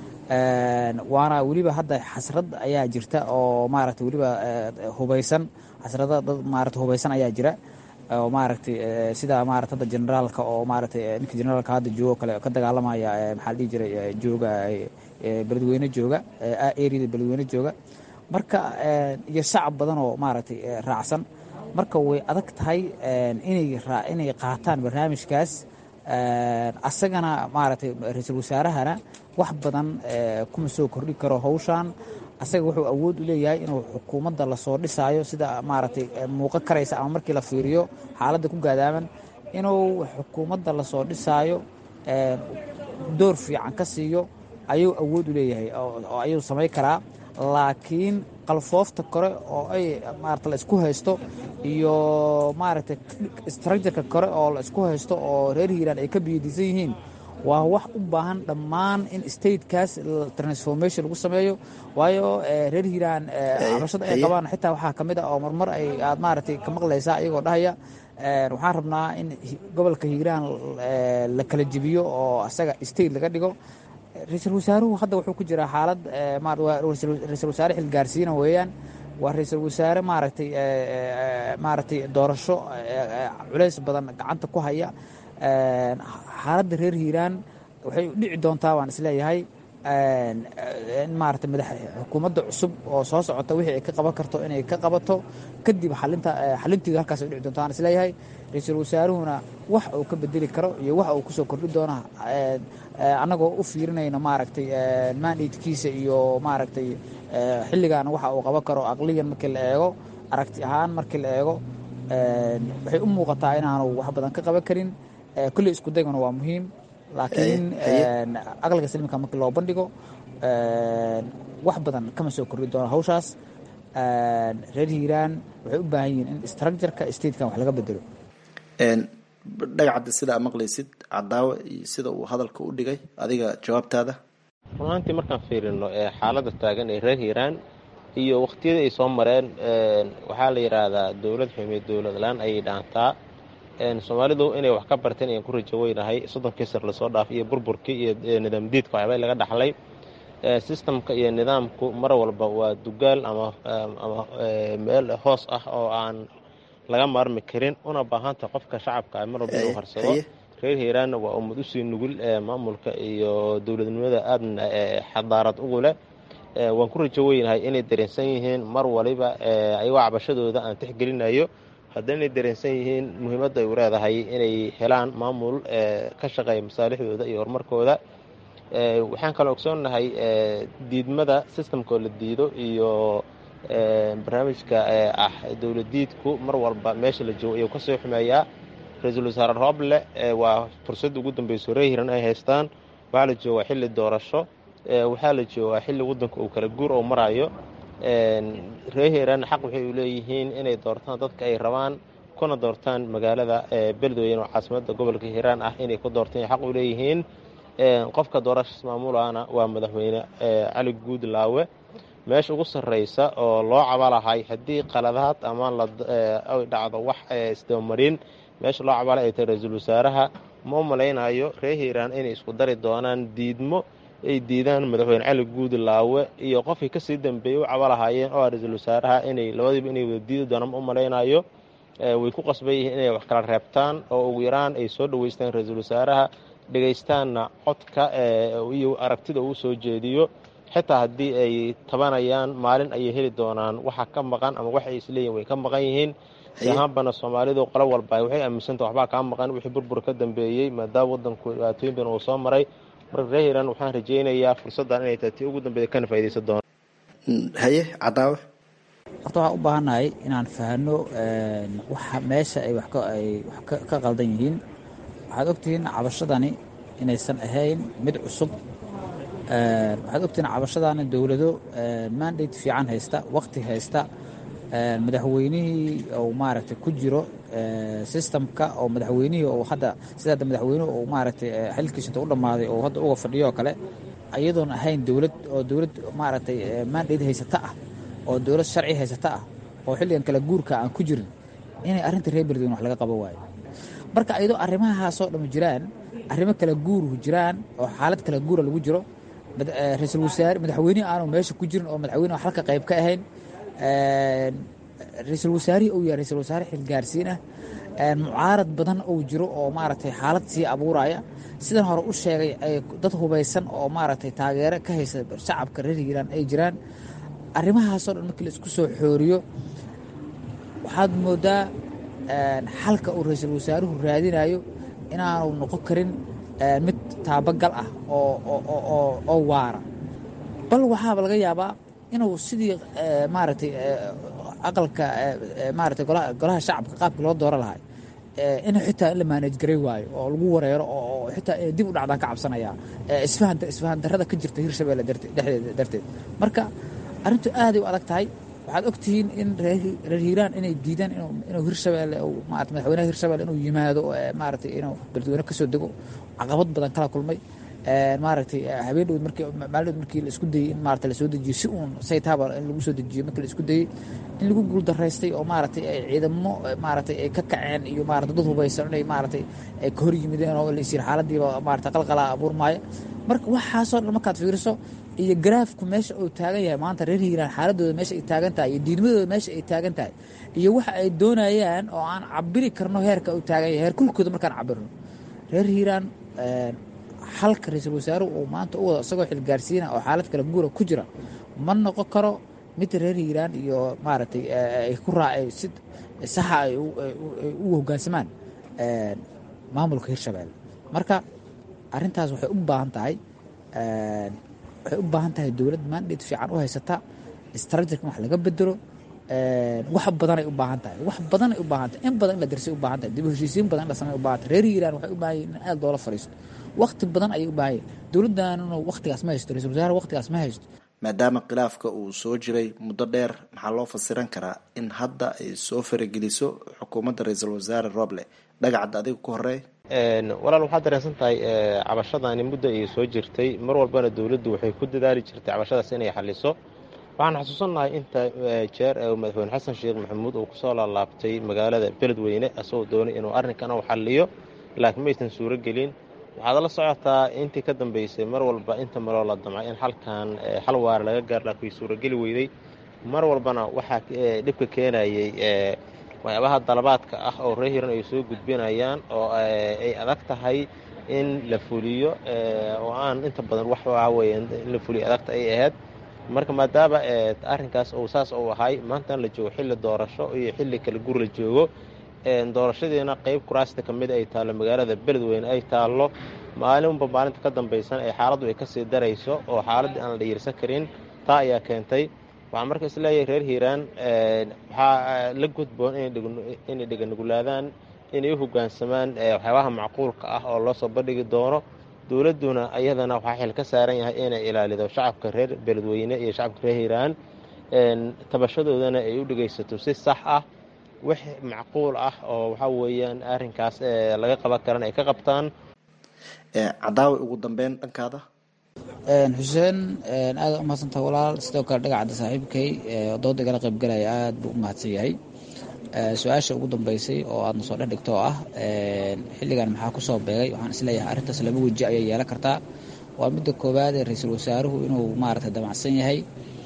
waana weliba hadda xasrad ayaa jirta oo maaragtay weliba hubaysan xasrada dad maarata hubaysan ayaa jira oo maaragtay sida maarata hadda generaalka oo maaragtay ninka generaalka hadda joogo kale ka dagaalamaya maxaa la dhihi jiray jooga beledweyne jooga areada beledweyne jooga marka iyo shacab badan oo maaragtay raacsan marka way adag tahay inay inay qaataan barnaamijkaas asagana maaragtay ra-iisul wasaarahana wax badan kuma soo kordhi karo hawshan asaga wuxuu awood u leeyahay inuu xukuumadda lasoo dhisaayo sida maaragtay muuqan karaysa ama markii la fiiriyo xaaladda ku gaadaaman inuu xukuumadda lasoo dhisaayo door fiican ka siiyo ayuu awood u leeyahay oo ayuu samayn karaa laakiin qalfoofta kore oo ay maarata la isku haysto iyo maaragtay structureka kore oo la isku haysto oo reer hiiraan ay ka biyadiisan yihiin waa wax u baahan dhammaan in statekaas transformation lagu sameeyo waayo reer hiiraan cabashada ay qabaan xitaa waxaa ka mid ah oo marmar ay aad maaragtay ka maqlaysaa iyagoo dhahaya waxaan rabnaa in gobolka hiiraan la kala jebiyo oo asaga state laga dhigo ra-iisul wasaaruhu hadda wuxuu ku jiraa xaalad ra-iisul wasaare xilgaarsiina weeyaan waa ra-iisul wasaare maaragtay maaragtay doorasho culays badan gacanta ku haya xaaladda reer hiiraan waxay dhici doontaa waan isleeyahay in maaragtay madax xukuumadda cusub oo soo socota wixii ay ka qaban karto inay ka qabato kadib xalinta xalinteedu halkaas ay dhici doontaa waan isleeyahay ra-iisul wasaaruhuna wax uu ka bedeli karo iyo wax uu kusoo kordhi doona annagoo u fiirinayno maaragtay mandatekiisa iyo maaragtay xilligan waxa uu qaban karo aqliyan markii la eego aragti ahaan markii la eego waxay u muuqataa inaanu wax badan ka qaban karin kulley isku dayguna waa muhiim laakiin aqliga saliimka markii loo bandhigo wax badan kama soo kordhi doono hawshaas reer hiiraan waxay u baahan yihiin in structureka statekan wax laga bedelo dhagacadda sidaa maqlaysid cadaawe iyo sida uu hadalka u dhigay adiga jawaabtaada runaantii markaan fiirino xaaladda taagan ee reer hiiraan iyo waqtiyada ay soo mareen waxaa la yidhaahdaa dowlad xumiye dowlad la-aan ayay dhaantaa soomaalidu inay wax ka barteen ayaan ku rajo weynahay soddonkii sar lasoo dhaafay iyo burburkii iyo nidaam diidka waxyaaba laga dhaxlay sistamka iyo nidaamku mar walba waa dugaal ama ama meel hoos ah oo aan laga maarmi karin una baahanta qofka shacabka mar walba inuu harsado reer hiiraanna waa ummad usii nugul maamulka iyo dowladnimada aadna xadaarad ugu leh waan ku rajo weynahay inay dareensan yihiin mar waliba ayagoo cabashadooda aan tixgelinayo haddaynay dareensan yihiin muhiimadda ay u leedahay inay helaan maamul ka shaqeeya masaalixdooda iyo horumarkooda waxaan kaloo ogsoonnahay diidmada sistamkoo la diido iyo barnaamijka ah dowladiidku mar walba meesha la joogo ayuu kasoo xumeeyaa ra-iisul wasaare rooble waa fursadda ugu dambeyso reer hiran ay haystaan waxaa la joogaa xilli doorasho waxaa la joogaa xilli waddanka uu kala guur oo marayo reer hiran xaq waxay u leeyihiin inay doortaan dadka ay rabaan kuna doortaan magaalada beledweyne oo caasimada gobolka hiiraan ah inay ku doortaan xaq u leeyihiin qofka doorashas maamulana waa madaxweyne cali guudlaawe meesha ugu sarreysa oo loo cabalahay haddii qaladaad ama ay dhacdo wax isdabamarin meesha loo cabala ay tahay ra-iisul wasaaraha ma u malaynayo reer hiiraan inay isku dari doonaan diidmo ay diidaan madaxweyne cali guudlaawe iyo qofkii kasii dambeeyey u cabalahaayeen oo ah ra-iisul wasaaraha inay labadiiba inay wada diidi doonaan ma u malaynayo way ku qasban yihiin inay wax kala reebtaan oo ugu yaraan ay soo dhaweystaan ra-iisul wasaaraha dhegaystaanna codka iyo aragtida uu soo jeediyo xitaa haddii ay tabanayaan maalin ayay heli doonaan waxa ka maqan ama waxa ay isleeyihin way ka maqan yihiin si ahaanbana soomaalidu qolo walba waxay aaminsanta waxbaa kaa maqan wixii burbur ka dambeeyey maadaama wadanku dhibaatooyin badan uu soo maray marka reer hiiraan waxaan rajaynayaa fursaddan inay tahay tii ugu dambeeya kana faaidaysan doona haye cadaawe horta waxaan u baahannahay inaan fahanno waxa meesha ay wax ay wax ka qaldan yihiin waxaad ogtihiin cabashadani inaysan ahayn mid cusub waxaad ogtihiin cabashadani dowlado mandate fiican haysta waqti haysta madaxweynihii uu maaragtay ku jiro systemka oo madaxweynihii oo hadda sida hadda madaxweynuhu uu maaragtay xilkiisa inta u dhammaaday oo hadda uga fadhiyo oo kale iyadoon ahayn dowlad oo dowlad maaragtay mandate haysata ah oo dowlad sharci haysata ah oo xilligan kala guurka aan ku jirin inay arrinta reer beledweyne wax laga qaban waayo marka iyadoo arrimahaasoo dhamma jiraan arrimo kala guuruhu jiraan oo xaalad kala guura lagu jiro ra-iisul wasaare madaxweynihi aanu meesha ku jirin oo madaxweyne wax halka qayb ka ahayn ra-iisul wasaarihii uu yahay ra-isul wasaare xilgaarsiin ah mucaarad badan uu jiro oo maaragtay xaalad sii abuuraya sidan hore u sheegay dad hubaysan oo maaragtay taageero ka haysa shacabka reer hiiraan ay jiraan arrimahaasoo dhan markii la isku soo xooriyo waxaad moodaa xalka uu ra-iisul wasaaruhu raadinayo inaanu noqon karin mid taabagal ah oo waara bal waxaaba laga yaabaa inuu sidii maaragtay aqalka maaragtay golaha shacabka qaabkii loo dooran lahay in xitaa in la maanaj garay waayo oo lagu wareero oo xitaa inay dib u dhacdaan ka cabsanaya isfahan isfahan darrada ka jirta hirshabeelle dhexdeeda darteed marka arrintu aaday u adag tahay waxaad ogtihiin in reer hiiraan inay diidaan inuu hirshabeelle maarata madaxweynaha hirshabeelle inuu yimaado maaragtay inuu beledweyne ka soo dego caqabad badan kala kulmay maaragtay habeen dhow markii maalin dhow markii la isku dayey in maarata la soo dejiyo si uun saytaaba in lagu soo dejiyo markii la isku dayey in lagu guuldaraystay oo maaragtay ay ciidamo maaragtay ay ka kaceen iyo maarata dad hubaysan inay maaragtay ay ka hor yimideen oo laisir xaaladiiba maarata qalqalaa abuurmaayo marka waxaasoo dhan markaad fiiriso iyo garaafku meesha uu taagan yahay maanta reer hiiraan xaaladooda meesha ay taagan tahay iyo diidmadooda meesha ay taagan tahay iyo waxa ay doonayaan oo aan cabiri karno heerka uu taagan yahay heer kulkooda markaan cabirno reer hiiraan xalka ra-iisul wasaaruhu uu maanta u wado isagoo xilgaarsiina oo xaalad kala guura ku jira ma noqon karo mid reer hiiraan iyo maaragtay ay ku raacay si saxa ay u hoggaansamaan maamulka hirshabeelle marka arrintaas waxay u baahan tahay waxay u baahan tahay dowlad mandate fiican u haysata strategy wax laga bedelo wax badanay u baahan tahay wax badanay u baahan tahay in badan in la darsay u baahan tahay dib u heshiisiin badan in la samey u baahan tahay reer hiiraan waxay u baahan yihin in aad loola fadhiisto waqti badan ayay u baahan yihin dowladdaanuna waqtigaas ma haysto ra-isul wasaare waqtigaas ma haysto maadaama khilaafka uu soo jiray muddo dheer maxaa loo fasiran karaa in hadda ay soo farageliso xukuumadda ra-iisul wasaare roble dhagacadda adiga ku horey walaal waxaad dareensan tahay cabashadani muddo ay soo jirtay mar walbana dowladdu waxay ku dadaali jirtay cabashadaas inay xaliso waxaan xasuusannahay inta jeer ee madaxweyne xasan sheekh maxamuud uu kusoo laalaabtay magaalada beledweyne asagoo doonay inuu arrinkan u xaliyo laakiin maysan suuro gelin waxaad la socotaa intii ka dambeysay mar walba inta maloo la damcay in halkan xal waara laga gaar laakiin way suurageli weyday mar walbana waxaa dhibka keenayay waxyaabaha dalabaadka ah oo reer hiran ay soo gudbinayaan oo ay adag tahay in la fuliyo oo aan inta badan wax waxaa weeye in la fuliyo adagta ay ahayd marka maadaama arrinkaas uu saas uu ahay maantan la joogo xilli doorasho iyo xilli kala gur la joogo doorashadiina qeyb kuraasta ka mid ay taallo magaalada beledweyne ay taallo maalinba maalinta ka dambaysan ee xaaladdu ay kasii darayso oo xaaladdii aan la dhiirsan karin taa ayaa keentay waxaan marka isleeyahay reer hiiraan waxaa la gudboon inay dheganugulaadaan inay u hoggaansamaan waxyaabaha macquulka ah oo loo soo bandhigi doono dowladduna iyadana waxaa xil ka saaran yahay inay ilaalido shacabka reer beledweyne iyo shacabka reer hiiraan tabashadoodana ay u dhegaysato si sax ah wax macquul ah oo waxaa weeyaan arrinkaas laga qaban karan ay ka qabtaan cadaawi ugu dambeyn dhankaada xuseen aada umahadsantaha walaal sidoo kale dhagacadda saaxiibkay dooda igala qaybgalaya aada buu u mahadsan yahay su-aasha ugu dambeysay oo aadna soo dhex dhigto oo ah xilligan maxaa kusoo beegay waxaan isleeyahay arrintaas laba weji ayay yeelan kartaa waa midda koowaad ee ra-iisul wasaaruhu inuu maaragtay damacsan yahay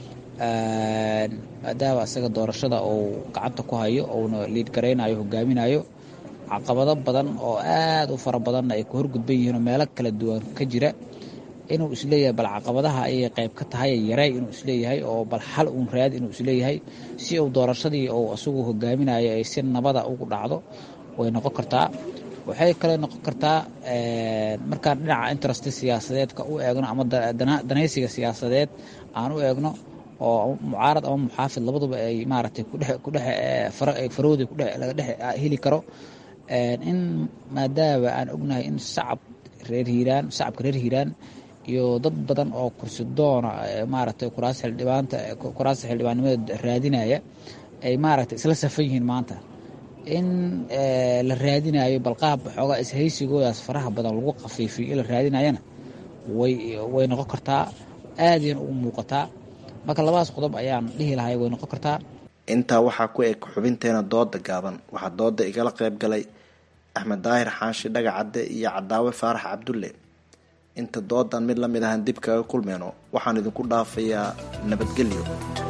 maadaama isaga doorashada uu gacanta ku hayo uuna liid garaynayo hogaaminayo caqabado badan oo aada u fara badanna ay ku horgudban yihiin oo meelo kala duwan ka jira inuu isleeyahay bal caqabadaha ayay qayb ka tahay yaray inuu isleeyahay oo bal xal uun raad inuu isleeyahay si uu doorashadii uu isagu hogaaminayo ay si nabada ugu dhacdo way noqon kartaa waxay kale noqon kartaa markaan dhinaca interest siyaasadeedka u eegno ama danaysiga siyaasadeed aan u eegno oo mucaarad ama muxaafid labaduba ay maaragtay kudhefarooda laga dhex heli karo in maadaama aan ognahay in sacab reer hiiraan shacabka reer hiiraan iyo dad badan oo kursi doona maaragtay kuraas xildhibaanta kuraasta xildhibaannimada raadinaya ay maaragtay isla safan yihiin maanta in la raadinayo balqaab xoogaa ishaysigoodaas faraha badan lagu khafiifiyo in la raadinayana way way noqon kartaa aadayna ugu muuqataa marka labadaas qodob ayaan dhihi lahay way noqon kartaa intaa waxaa ku eg xubinteena dooda gaaban waxaa dooda igala qayb galay axmed daahir xaashi dhagacadde iyo cadaawe faarax cabdulle inta doodan mid lamid ahan dib kaga kulmeyno waxaan idinku dhaafayaa nabadgelyo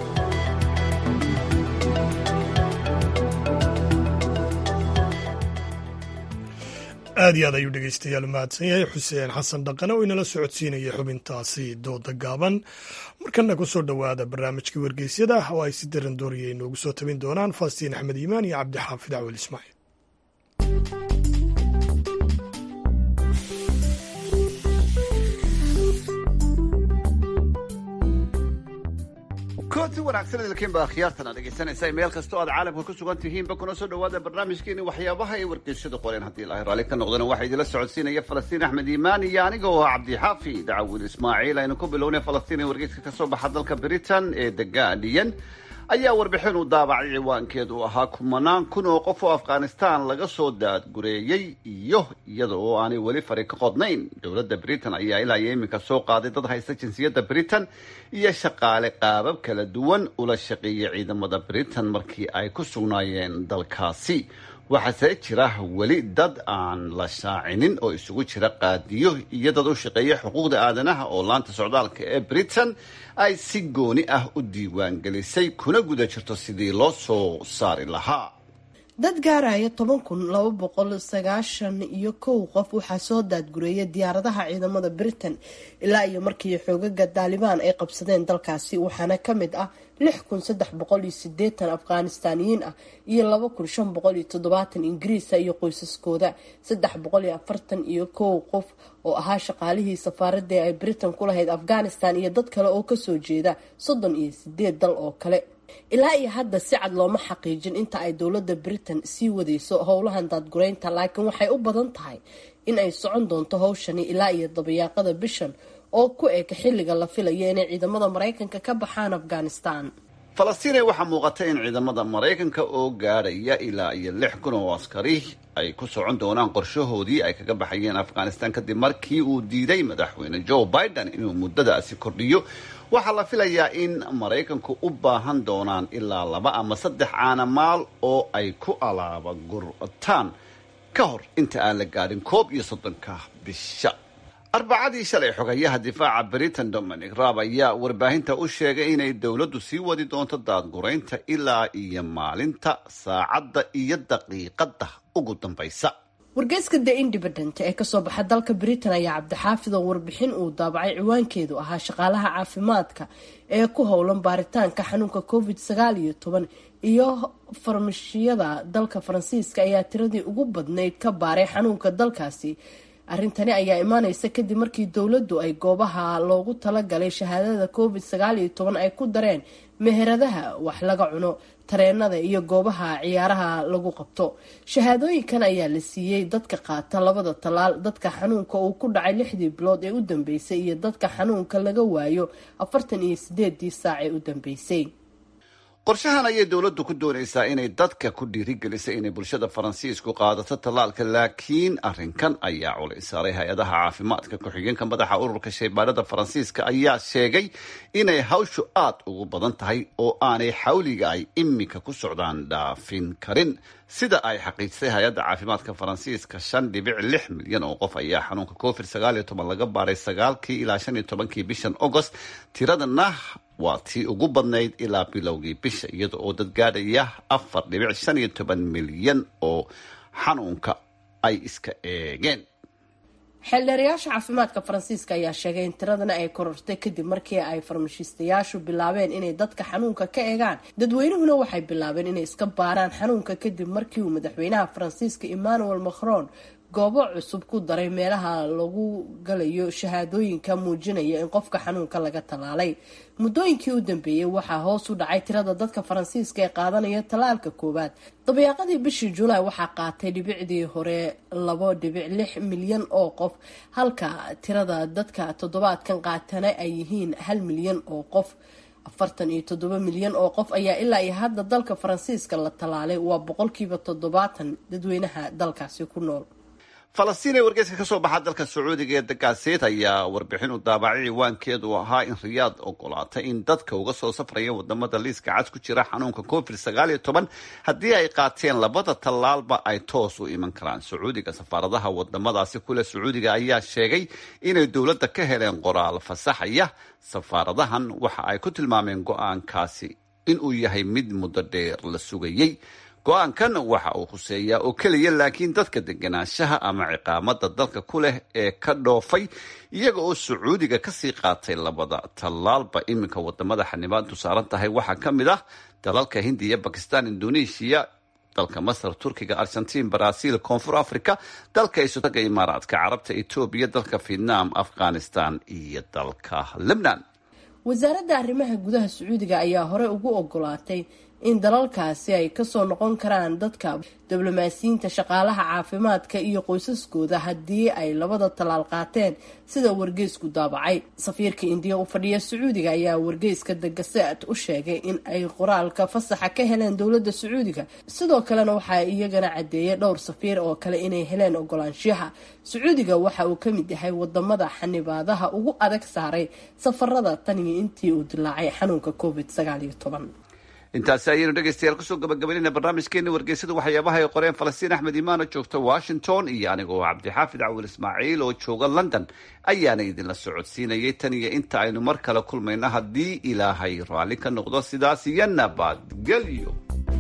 aad iyo aad ayuu dhegeystayaal mahadsan yahay xuseen xasan dhaqane oo inala socodsiinaya xubintaasi dooda gaaban markana kusoo dhowaada barnaamijkii wargeysyada oo ay si daran dooraya inoogu soo tabin doonaan faastiin axmed iimaan iyo cabdixaafid cawel ismaaciil kooti wanaagsan idilkiin baa khiyaartana dhegaysanaysa meel kastoo aad caalamka ku sugan tihiinba kuna soo dhowaada barnaamijkeeni waxyaabaha ay wargeysyadu qoreen haddii ilaahay raalli ka noqdana waxaa idila socodsiinaya falastiin axmed iimaan iyo aniga oo ah cabdixaafi dacawil ismaaciil aynu ku bilownay falastiin ee wargeyska ka soo baxa dalka britain ee the guardian ayaa warbixin uu daabacay ciwaankeedu ahaa kumanaan kun oo qof oo afghanistan laga soo daadgureeyey iyo iyada oo aanay weli fari ka qodnayn dowladda britain ayaa ilaa iyo iminka soo qaaday dad haysta jinsiyadda britain iyo shaqaale qaabab kala duwan ula shaqeeyay ciidamada britain markii ay ku sugnaayeen dalkaasi waxaase jira weli dad aan la shaacinin oo isugu jira qaadiyo iyo dad u shaqeeya xuquuqda aadanaha oo laanta socdaalka ee britain ay si gooni ah u diiwaangelisay kuna guda jirto sidii loo soo saari lahaa dad gaaraya toban kun laba boqol sagaashan iyo kow qof waxaa soo daadgureeyay diyaaradaha ciidamada britain ilaa iyo markii xoogaga daalibaan ay qabsadeen dalkaasi waxaana kamid ah lix kun saddex boqol iyo sideetan afghanistaaniyiin ah iyo laba kun shan boqol iyo toddobaatan ingiriisa iyo qoysaskooda saddex boqol iyo afartan iyo kow qof oo ahaa shaqaalihii safaaradii ay britain ku lahayd afghanistan iyo dad kale oo kasoo jeeda soddon iyo sideed dal oo kale ilaa iyo hadda si cad looma xaqiijin inta ay dowladda britain sii wadeyso howlahan daadgureynta laakiin waxay u badan tahay in ay socon doonto howshani ilaa iyo dabayaaqada bishan oo ku eg xilliga la filayo inay ciidamada maraykanka ka baxaan afghanistan falastiine waxaa muuqata in ciidamada maraykanka oo gaadhaya ilaa iyo lix kun oo askari ay ku socon doonaan qorshahoodii ay kaga baxayeen afghanistan kadib markii uu diiday madaxweyne joe biden inuu muddadaasi kordhiyo waxaa la filayaa in maraykanku u baahan doonaan ilaa laba ama saddex caanamaal oo ay ku alaaba gurtaan ka hor inta aan la gaadhin koob iyo soddonka bisha arbacadii shalay xogayaha difaaca britain dominic raab ayaa warbaahinta u sheegay inay dowladdu sii wadi doonto daadguraynta ilaa iyo maalinta saacadda iyo daqiiqadda ugu dambaysa wargeyska the independent ee kasoo baxa dalka britain ayaa cabdixaafid oo warbixin uu daabacay ciwaankeedu ahaa shaqaalaha caafimaadka ee ku howlan baaritaanka xanuunka covid sagaal iyo toban iyo farmashiyada dalka faransiiska ayaa tiradii ugu badnayd ka baaray xanuunka dalkaasi arrintani ayaa imaaneysa kadib markii dowladdu ay goobaha loogu talagalay shahaadada covid sagaal iyo toban ay ku dareen meheradaha wax laga cuno tareenada iyo goobaha ciyaaraha lagu qabto shahaadooyinkan ayaa la siiyey dadka qaata labada talaal dadka xanuunka uu ku dhacay lixdii bilood ee u dambeysay iyo dadka xanuunka laga waayo afartan iyo sideedii saac ee u dambeysay qorshahan ayay dowladdu ku doonaysaa inay dadka ku dhiirigelisa inay bulshada faransiisku qaadato tallaalka laakiin arrinkan ayaa culay saaray hay-adaha caafimaadka ku-xigeenka madaxa ururka shaybaadhada faransiiska ayaa sheegay inay hawshu aad ugu badan tahay oo aanay xawliga ay iminka ku socdaan dhaafin karin sida ay xaqiijisay hay-adda caafimaadka faransiiska shan dhibic lix milyan oo qof ayaa xanuunka covid sagaal iyo toban laga baaray sagaalkii ilaa shan iyo tobankii bishan agost tiradana waa tii ugu badnayd ilaa bilowgii bisha iyada oo dad gaadhaya afar dhibic shan iyo toban milyan oo xanuunka ay iska eegeen xeeldheerayaasha caafimaadka faransiiska ayaa sheegay in tiradana ay korortay kadib markii ay farmashiistayaashu bilaabeen inay dadka xanuunka ka eegaan dadweynuhuna waxay bilaabeen inay iska baaraan xanuunka kadib markii uu madaxweynaha faransiiska emmanuel macron goobo cusub ku daray meelaha lagu galayo shahaadooyinka muujinaya in qofka xanuunka laga tallaalay muddooyinkii u dambeeyey waxaa hoos u dhacay tirada dadka faransiiska ee qaadanaya tallaalka koowaad dabayaaqadii bishii julaay waxaa qaatay dhibicdii hore labo dhibic lix milyan oo qof halka tirada dadka toddobaadkan qaatana ay yihiin hal milyan oo qof afartan iyo toddoba milyan oo qof ayaa ilaa iyo hadda dalka faransiiska la tallaalay waa boqolkiiba toddobaatan dadweynaha dalkaasi ku nool falastiin ee wargeyska ka soo baxa dalka sacuudiga ee dagaaseed ayaa warbixin u daabacay ciwaankeedu ahaa in riyaad ogolaatay in dadka uga soo safraya wadamada liiska cad ku jira xanuunka covid sagaal iyo toban haddii ay qaateen labada tallaalba ay toos u iman karaan sacuudiga safaaradaha wadamadaasi kule sacuudiga ayaa sheegay inay dowladda ka heleen qoraal fasaxaya safaaradahan waxa ay ku tilmaameen go-aankaasi inuu yahay mid muddo dheer la sugayey go-aankan waxa uu khuseeyaa oo keliya laakiin dadka deganaanshaha ama ciqaamada dalka ku leh ee ka dhoofay iyaga oo sacuudiga kasii qaatay labada tallaalba iminka wadamada xanibaadu saaran tahay waxaa ka mid ah dalalka hindiya bakistan indonesia dalka masar turkiga argentiin brazil koonfur africa dalka isotaga imaaraadka carabta etoobiya dalka vietnam afghanistan iyo dalka lebnan wasaaradda arrimaha gudaha sacuudiga ayaa hore ugu ogolaatay in dalalkaasi ay kasoo noqon karaan dadka diblomaasiyiinta shaqaalaha caafimaadka iyo qoysaskooda haddii ay labada tallaal qaateen sida wargeysku daabacay safiirka indiya u fadhiya sacuudiga ayaa wargeyska dagaseat u sheegay in ay qoraalka fasaxa ka heleen dowladda sacuudiga sidoo kalena waxaa iyagana cadeeyay dhowr safiir oo kale inay heleen ogolaanshaha sacuudiga waxa uu ka mid yahay wadamada xanibaadaha ugu adag saaray safarada tan iyo intii uu dilaacay xanuunka covid sagaal iyo toban intaasi ayaynu dhegaystayaal kusoo gabagabaynayna barnaamijkeena wargeysada waxyaabaha ay qoreen falastiin axmed imaano joogta washington iyo anigoo cabdixaafid cawil ismaaciil oo jooga london ayaana idinla socodsiinayay tan iyo inta aynu mar kale kulmayno haddii ilaahay raalli ka noqdo sidaas iyo nabadgelyo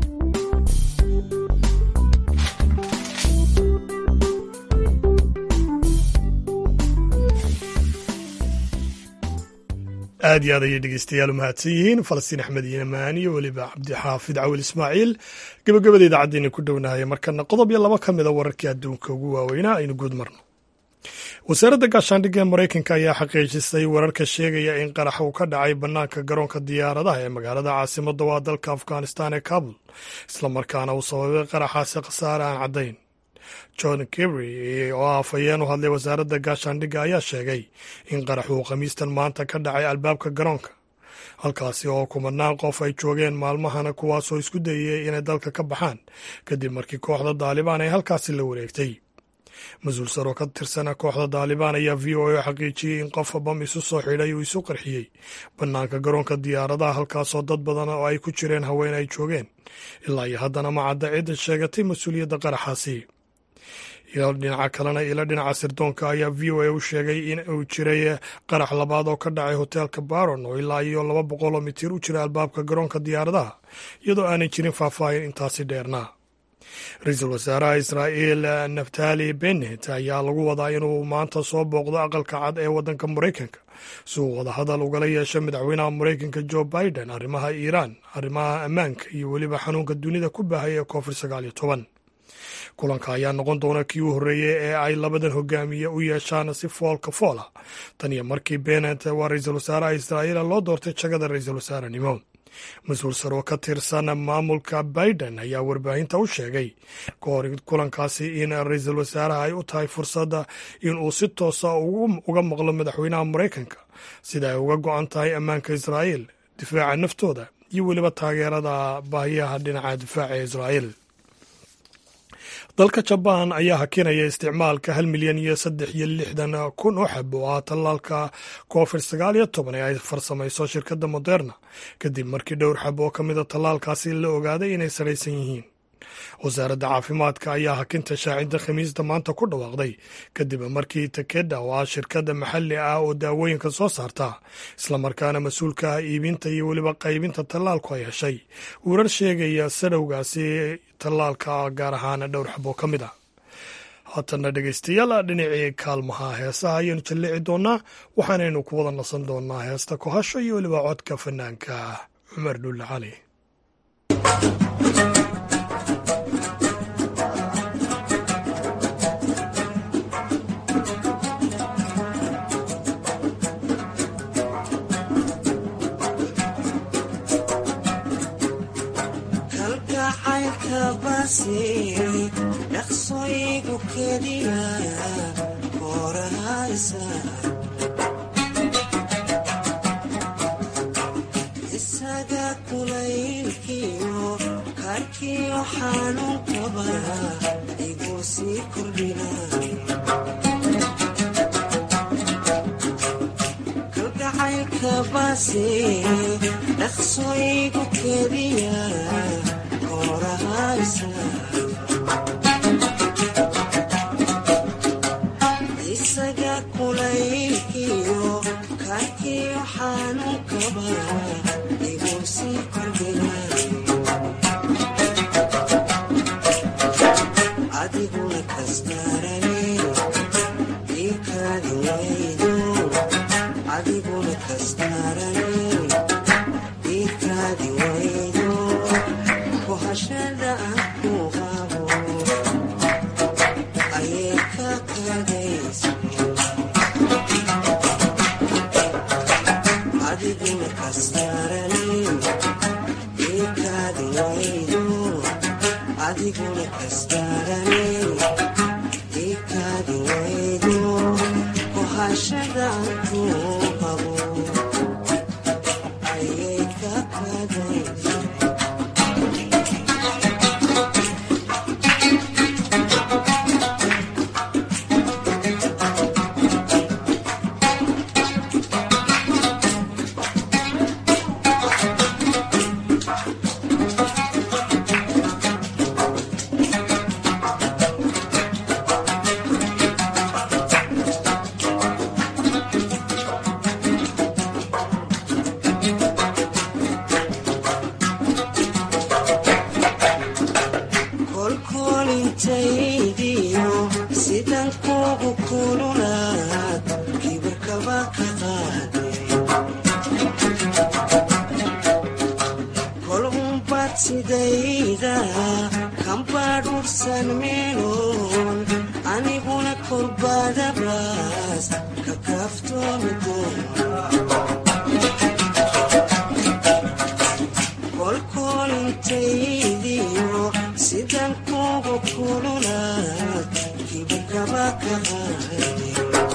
aad iyo aad ayay dhegeystayaal u mahadsan yihiin falastiin axmed yimaan iyo weliba cabdixaafid cawil ismaaciil gabagabada idaacaddeena ku dhownahaya markana qodob iyo laba ka mida wararkii adduunka ugu waaweynaa aynu guud marno wasaaradda gaashaandhigga ee maraykanka ayaa xaqiijisay wararka sheegaya in qarax uu ka dhacay bannaanka garoonka diyaaradaha ee magaalada caasimadda waa dalka afghanistan ee kabul islamarkaana uu sababay qaraxaasi khasaare aan caddayn john kibry oo afhayeen u hadlay wasaaradda gaashaandhigga ayaa sheegay in qarax uu khamiistan maanta ka dhacay albaabka garoonka halkaasi oo kumanaan qof ay joogeen maalmahana kuwaasoo isku dayay inay dalka ka baxaan kadib markii kooxda daalibaan ay halkaasi la wareegtay mas-uul saroo ka tirsana kooxda daalibaan ayaa v o a xaqiijiyey in qof bam isu soo xidhay uu isu qarxiyey bannaanka garoonka diyaaradaha halkaasoo dad badan oo ay ku jireen haween ay joogeen ilaa iyo haddana ma cadda cidda sheegatay mas-uuliyadda qaraxaasi dhinaca kalena ilo dhinaca sirdoonka ayaa v o a u sheegay in uu jiray qarax labaad oo ka dhacay hoteelka baron oo ilaa iyo laba boqoloo mitir u jira albaabka garoonka diyaaradaha iyadoo aanay jirin faahfaahin intaasi dheernaa ra-iisul wasaaraha israa'iil naftali bennet ayaa lagu wadaa inuu maanta soo booqdo aqalka cad ee waddanka maraykanka si uu wadahadal ugala yeesho madaxweynaha maraykanka joe biden arrimaha iiraan arrimaha ammaanka iyo weliba xanuunka dunida ku baahaya ee covid sagaal iyo toban kulanka ayaa noqon doona kii u horreeyey ee ay labadan hogaamiye u yeeshaan si foolka foola tan iyo markii benet waa ra-iisul wasaaraha israa'iil loo doortay jagada ra-iisul wasaarenimo mas-uul saroo ka tirsan maamulka biden ayaa warbaahinta u sheegay ka hor kulankaasi in ra-iisul wasaaraha ay u tahay fursadda in uu si toosa uga maqlo madaxweynaha maraykanka sida ay uga go-an tahay ammaanka israa'iil difaaca naftooda iyo weliba taageerada baahiyaha dhinaca difaaca ee israa'iil dalka jabaan ayaa hakinaya isticmaalka hal milyan iyo saddex iyo lixdan kun oo xab oo ah tallaalka covid sagaal iyo toban ee ay farsamayso shirkadda moderna kadib markii dhowr xab oo ka mida tallaalkaasi la ogaaday inay saraysan yihiin wasaaradda caafimaadka ayaa hakinta shaacidda khamiista maanta ku dhawaaqday kadib markii takeda oo ah shirkadda maxalli ah oo daawooyinka soo saarta islamarkaana mas-uulka ah iibinta iyo weliba qaybinta tallaalku ay heshay warar sheegaya sadhowgaasi tallaalka gaar ahaan dhowr xabo ka mid ah haatana dhegeystayaal dhinacii kaalmaha heesaha ayaanu jallici doonaa waxaanaynu ku wada nasan doonaa heesta kohasho iyo weliba codka fanaanka cumar dhulle cali dhaqsoygu keliya korahaysa isaga kulaylkiyo karkiyo xanuunkaba igu sii kordhina kalgacaylka base dhaqsoygu keliya korahaysa isaga kulaylkiyo karkiyo xanuunkaba igu sii kordhina adiguna kastarane ikaadi waydo adiguna kastarane ikaadi waydo kohashada aan ku qabo ayay ka kadaysa adiguna kastarane ikaadi waydo adiguna kastarane ikaadi waydo kohashada aan ku qabo ayay ka kadaysa kolkolintaydiyo sidan kugu kululaad kibirkaba ka qaaday kol unbad sidayda kambadhursan meeloon aniguna korbadabaas ka kaaftoomi kolkolintaydiyo sidan kugu kululaad kibirkaba ka qaaday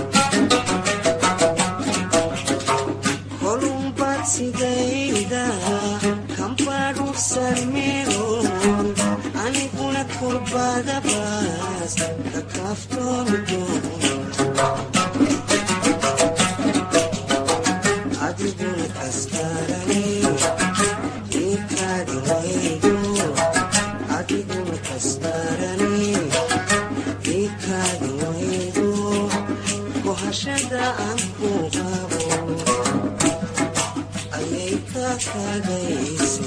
kolunbad sidayda kambadhursan meeloon aniguna korbadabaas ka kaaftoomi adiguna kastarane ikaadi waydo adiguna kastarane ikaadi waydo kohashada aan ku qabo ayay ka kadayse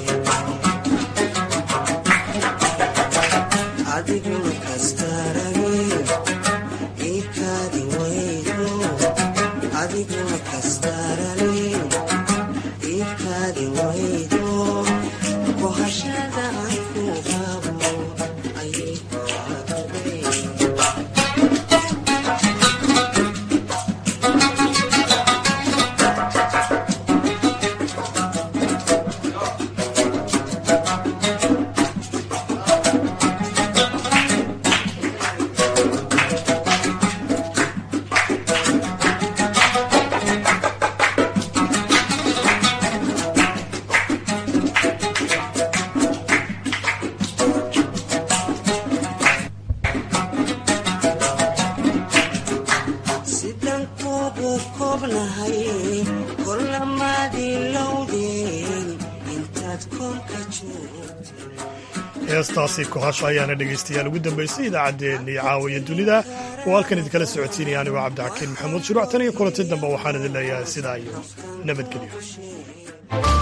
adiguna kastarane ikaadi waydo adiguna kastarane ikaadi waydo kohashada aan ku qabo ayay ka kadayse koobnahay kolamaadii lowdeen intaad koonka joogto heestaasi kohasha ayaana dhegaystayaal ugu dambaysay idaacaddeenii caawiya dunida oo halkan idinkala socotiinaya anigoo cabdixakiin maxamuud shuruuctan iyo kulanti dambe waxaan idin leeyahay sidaa iyo nabadgelyo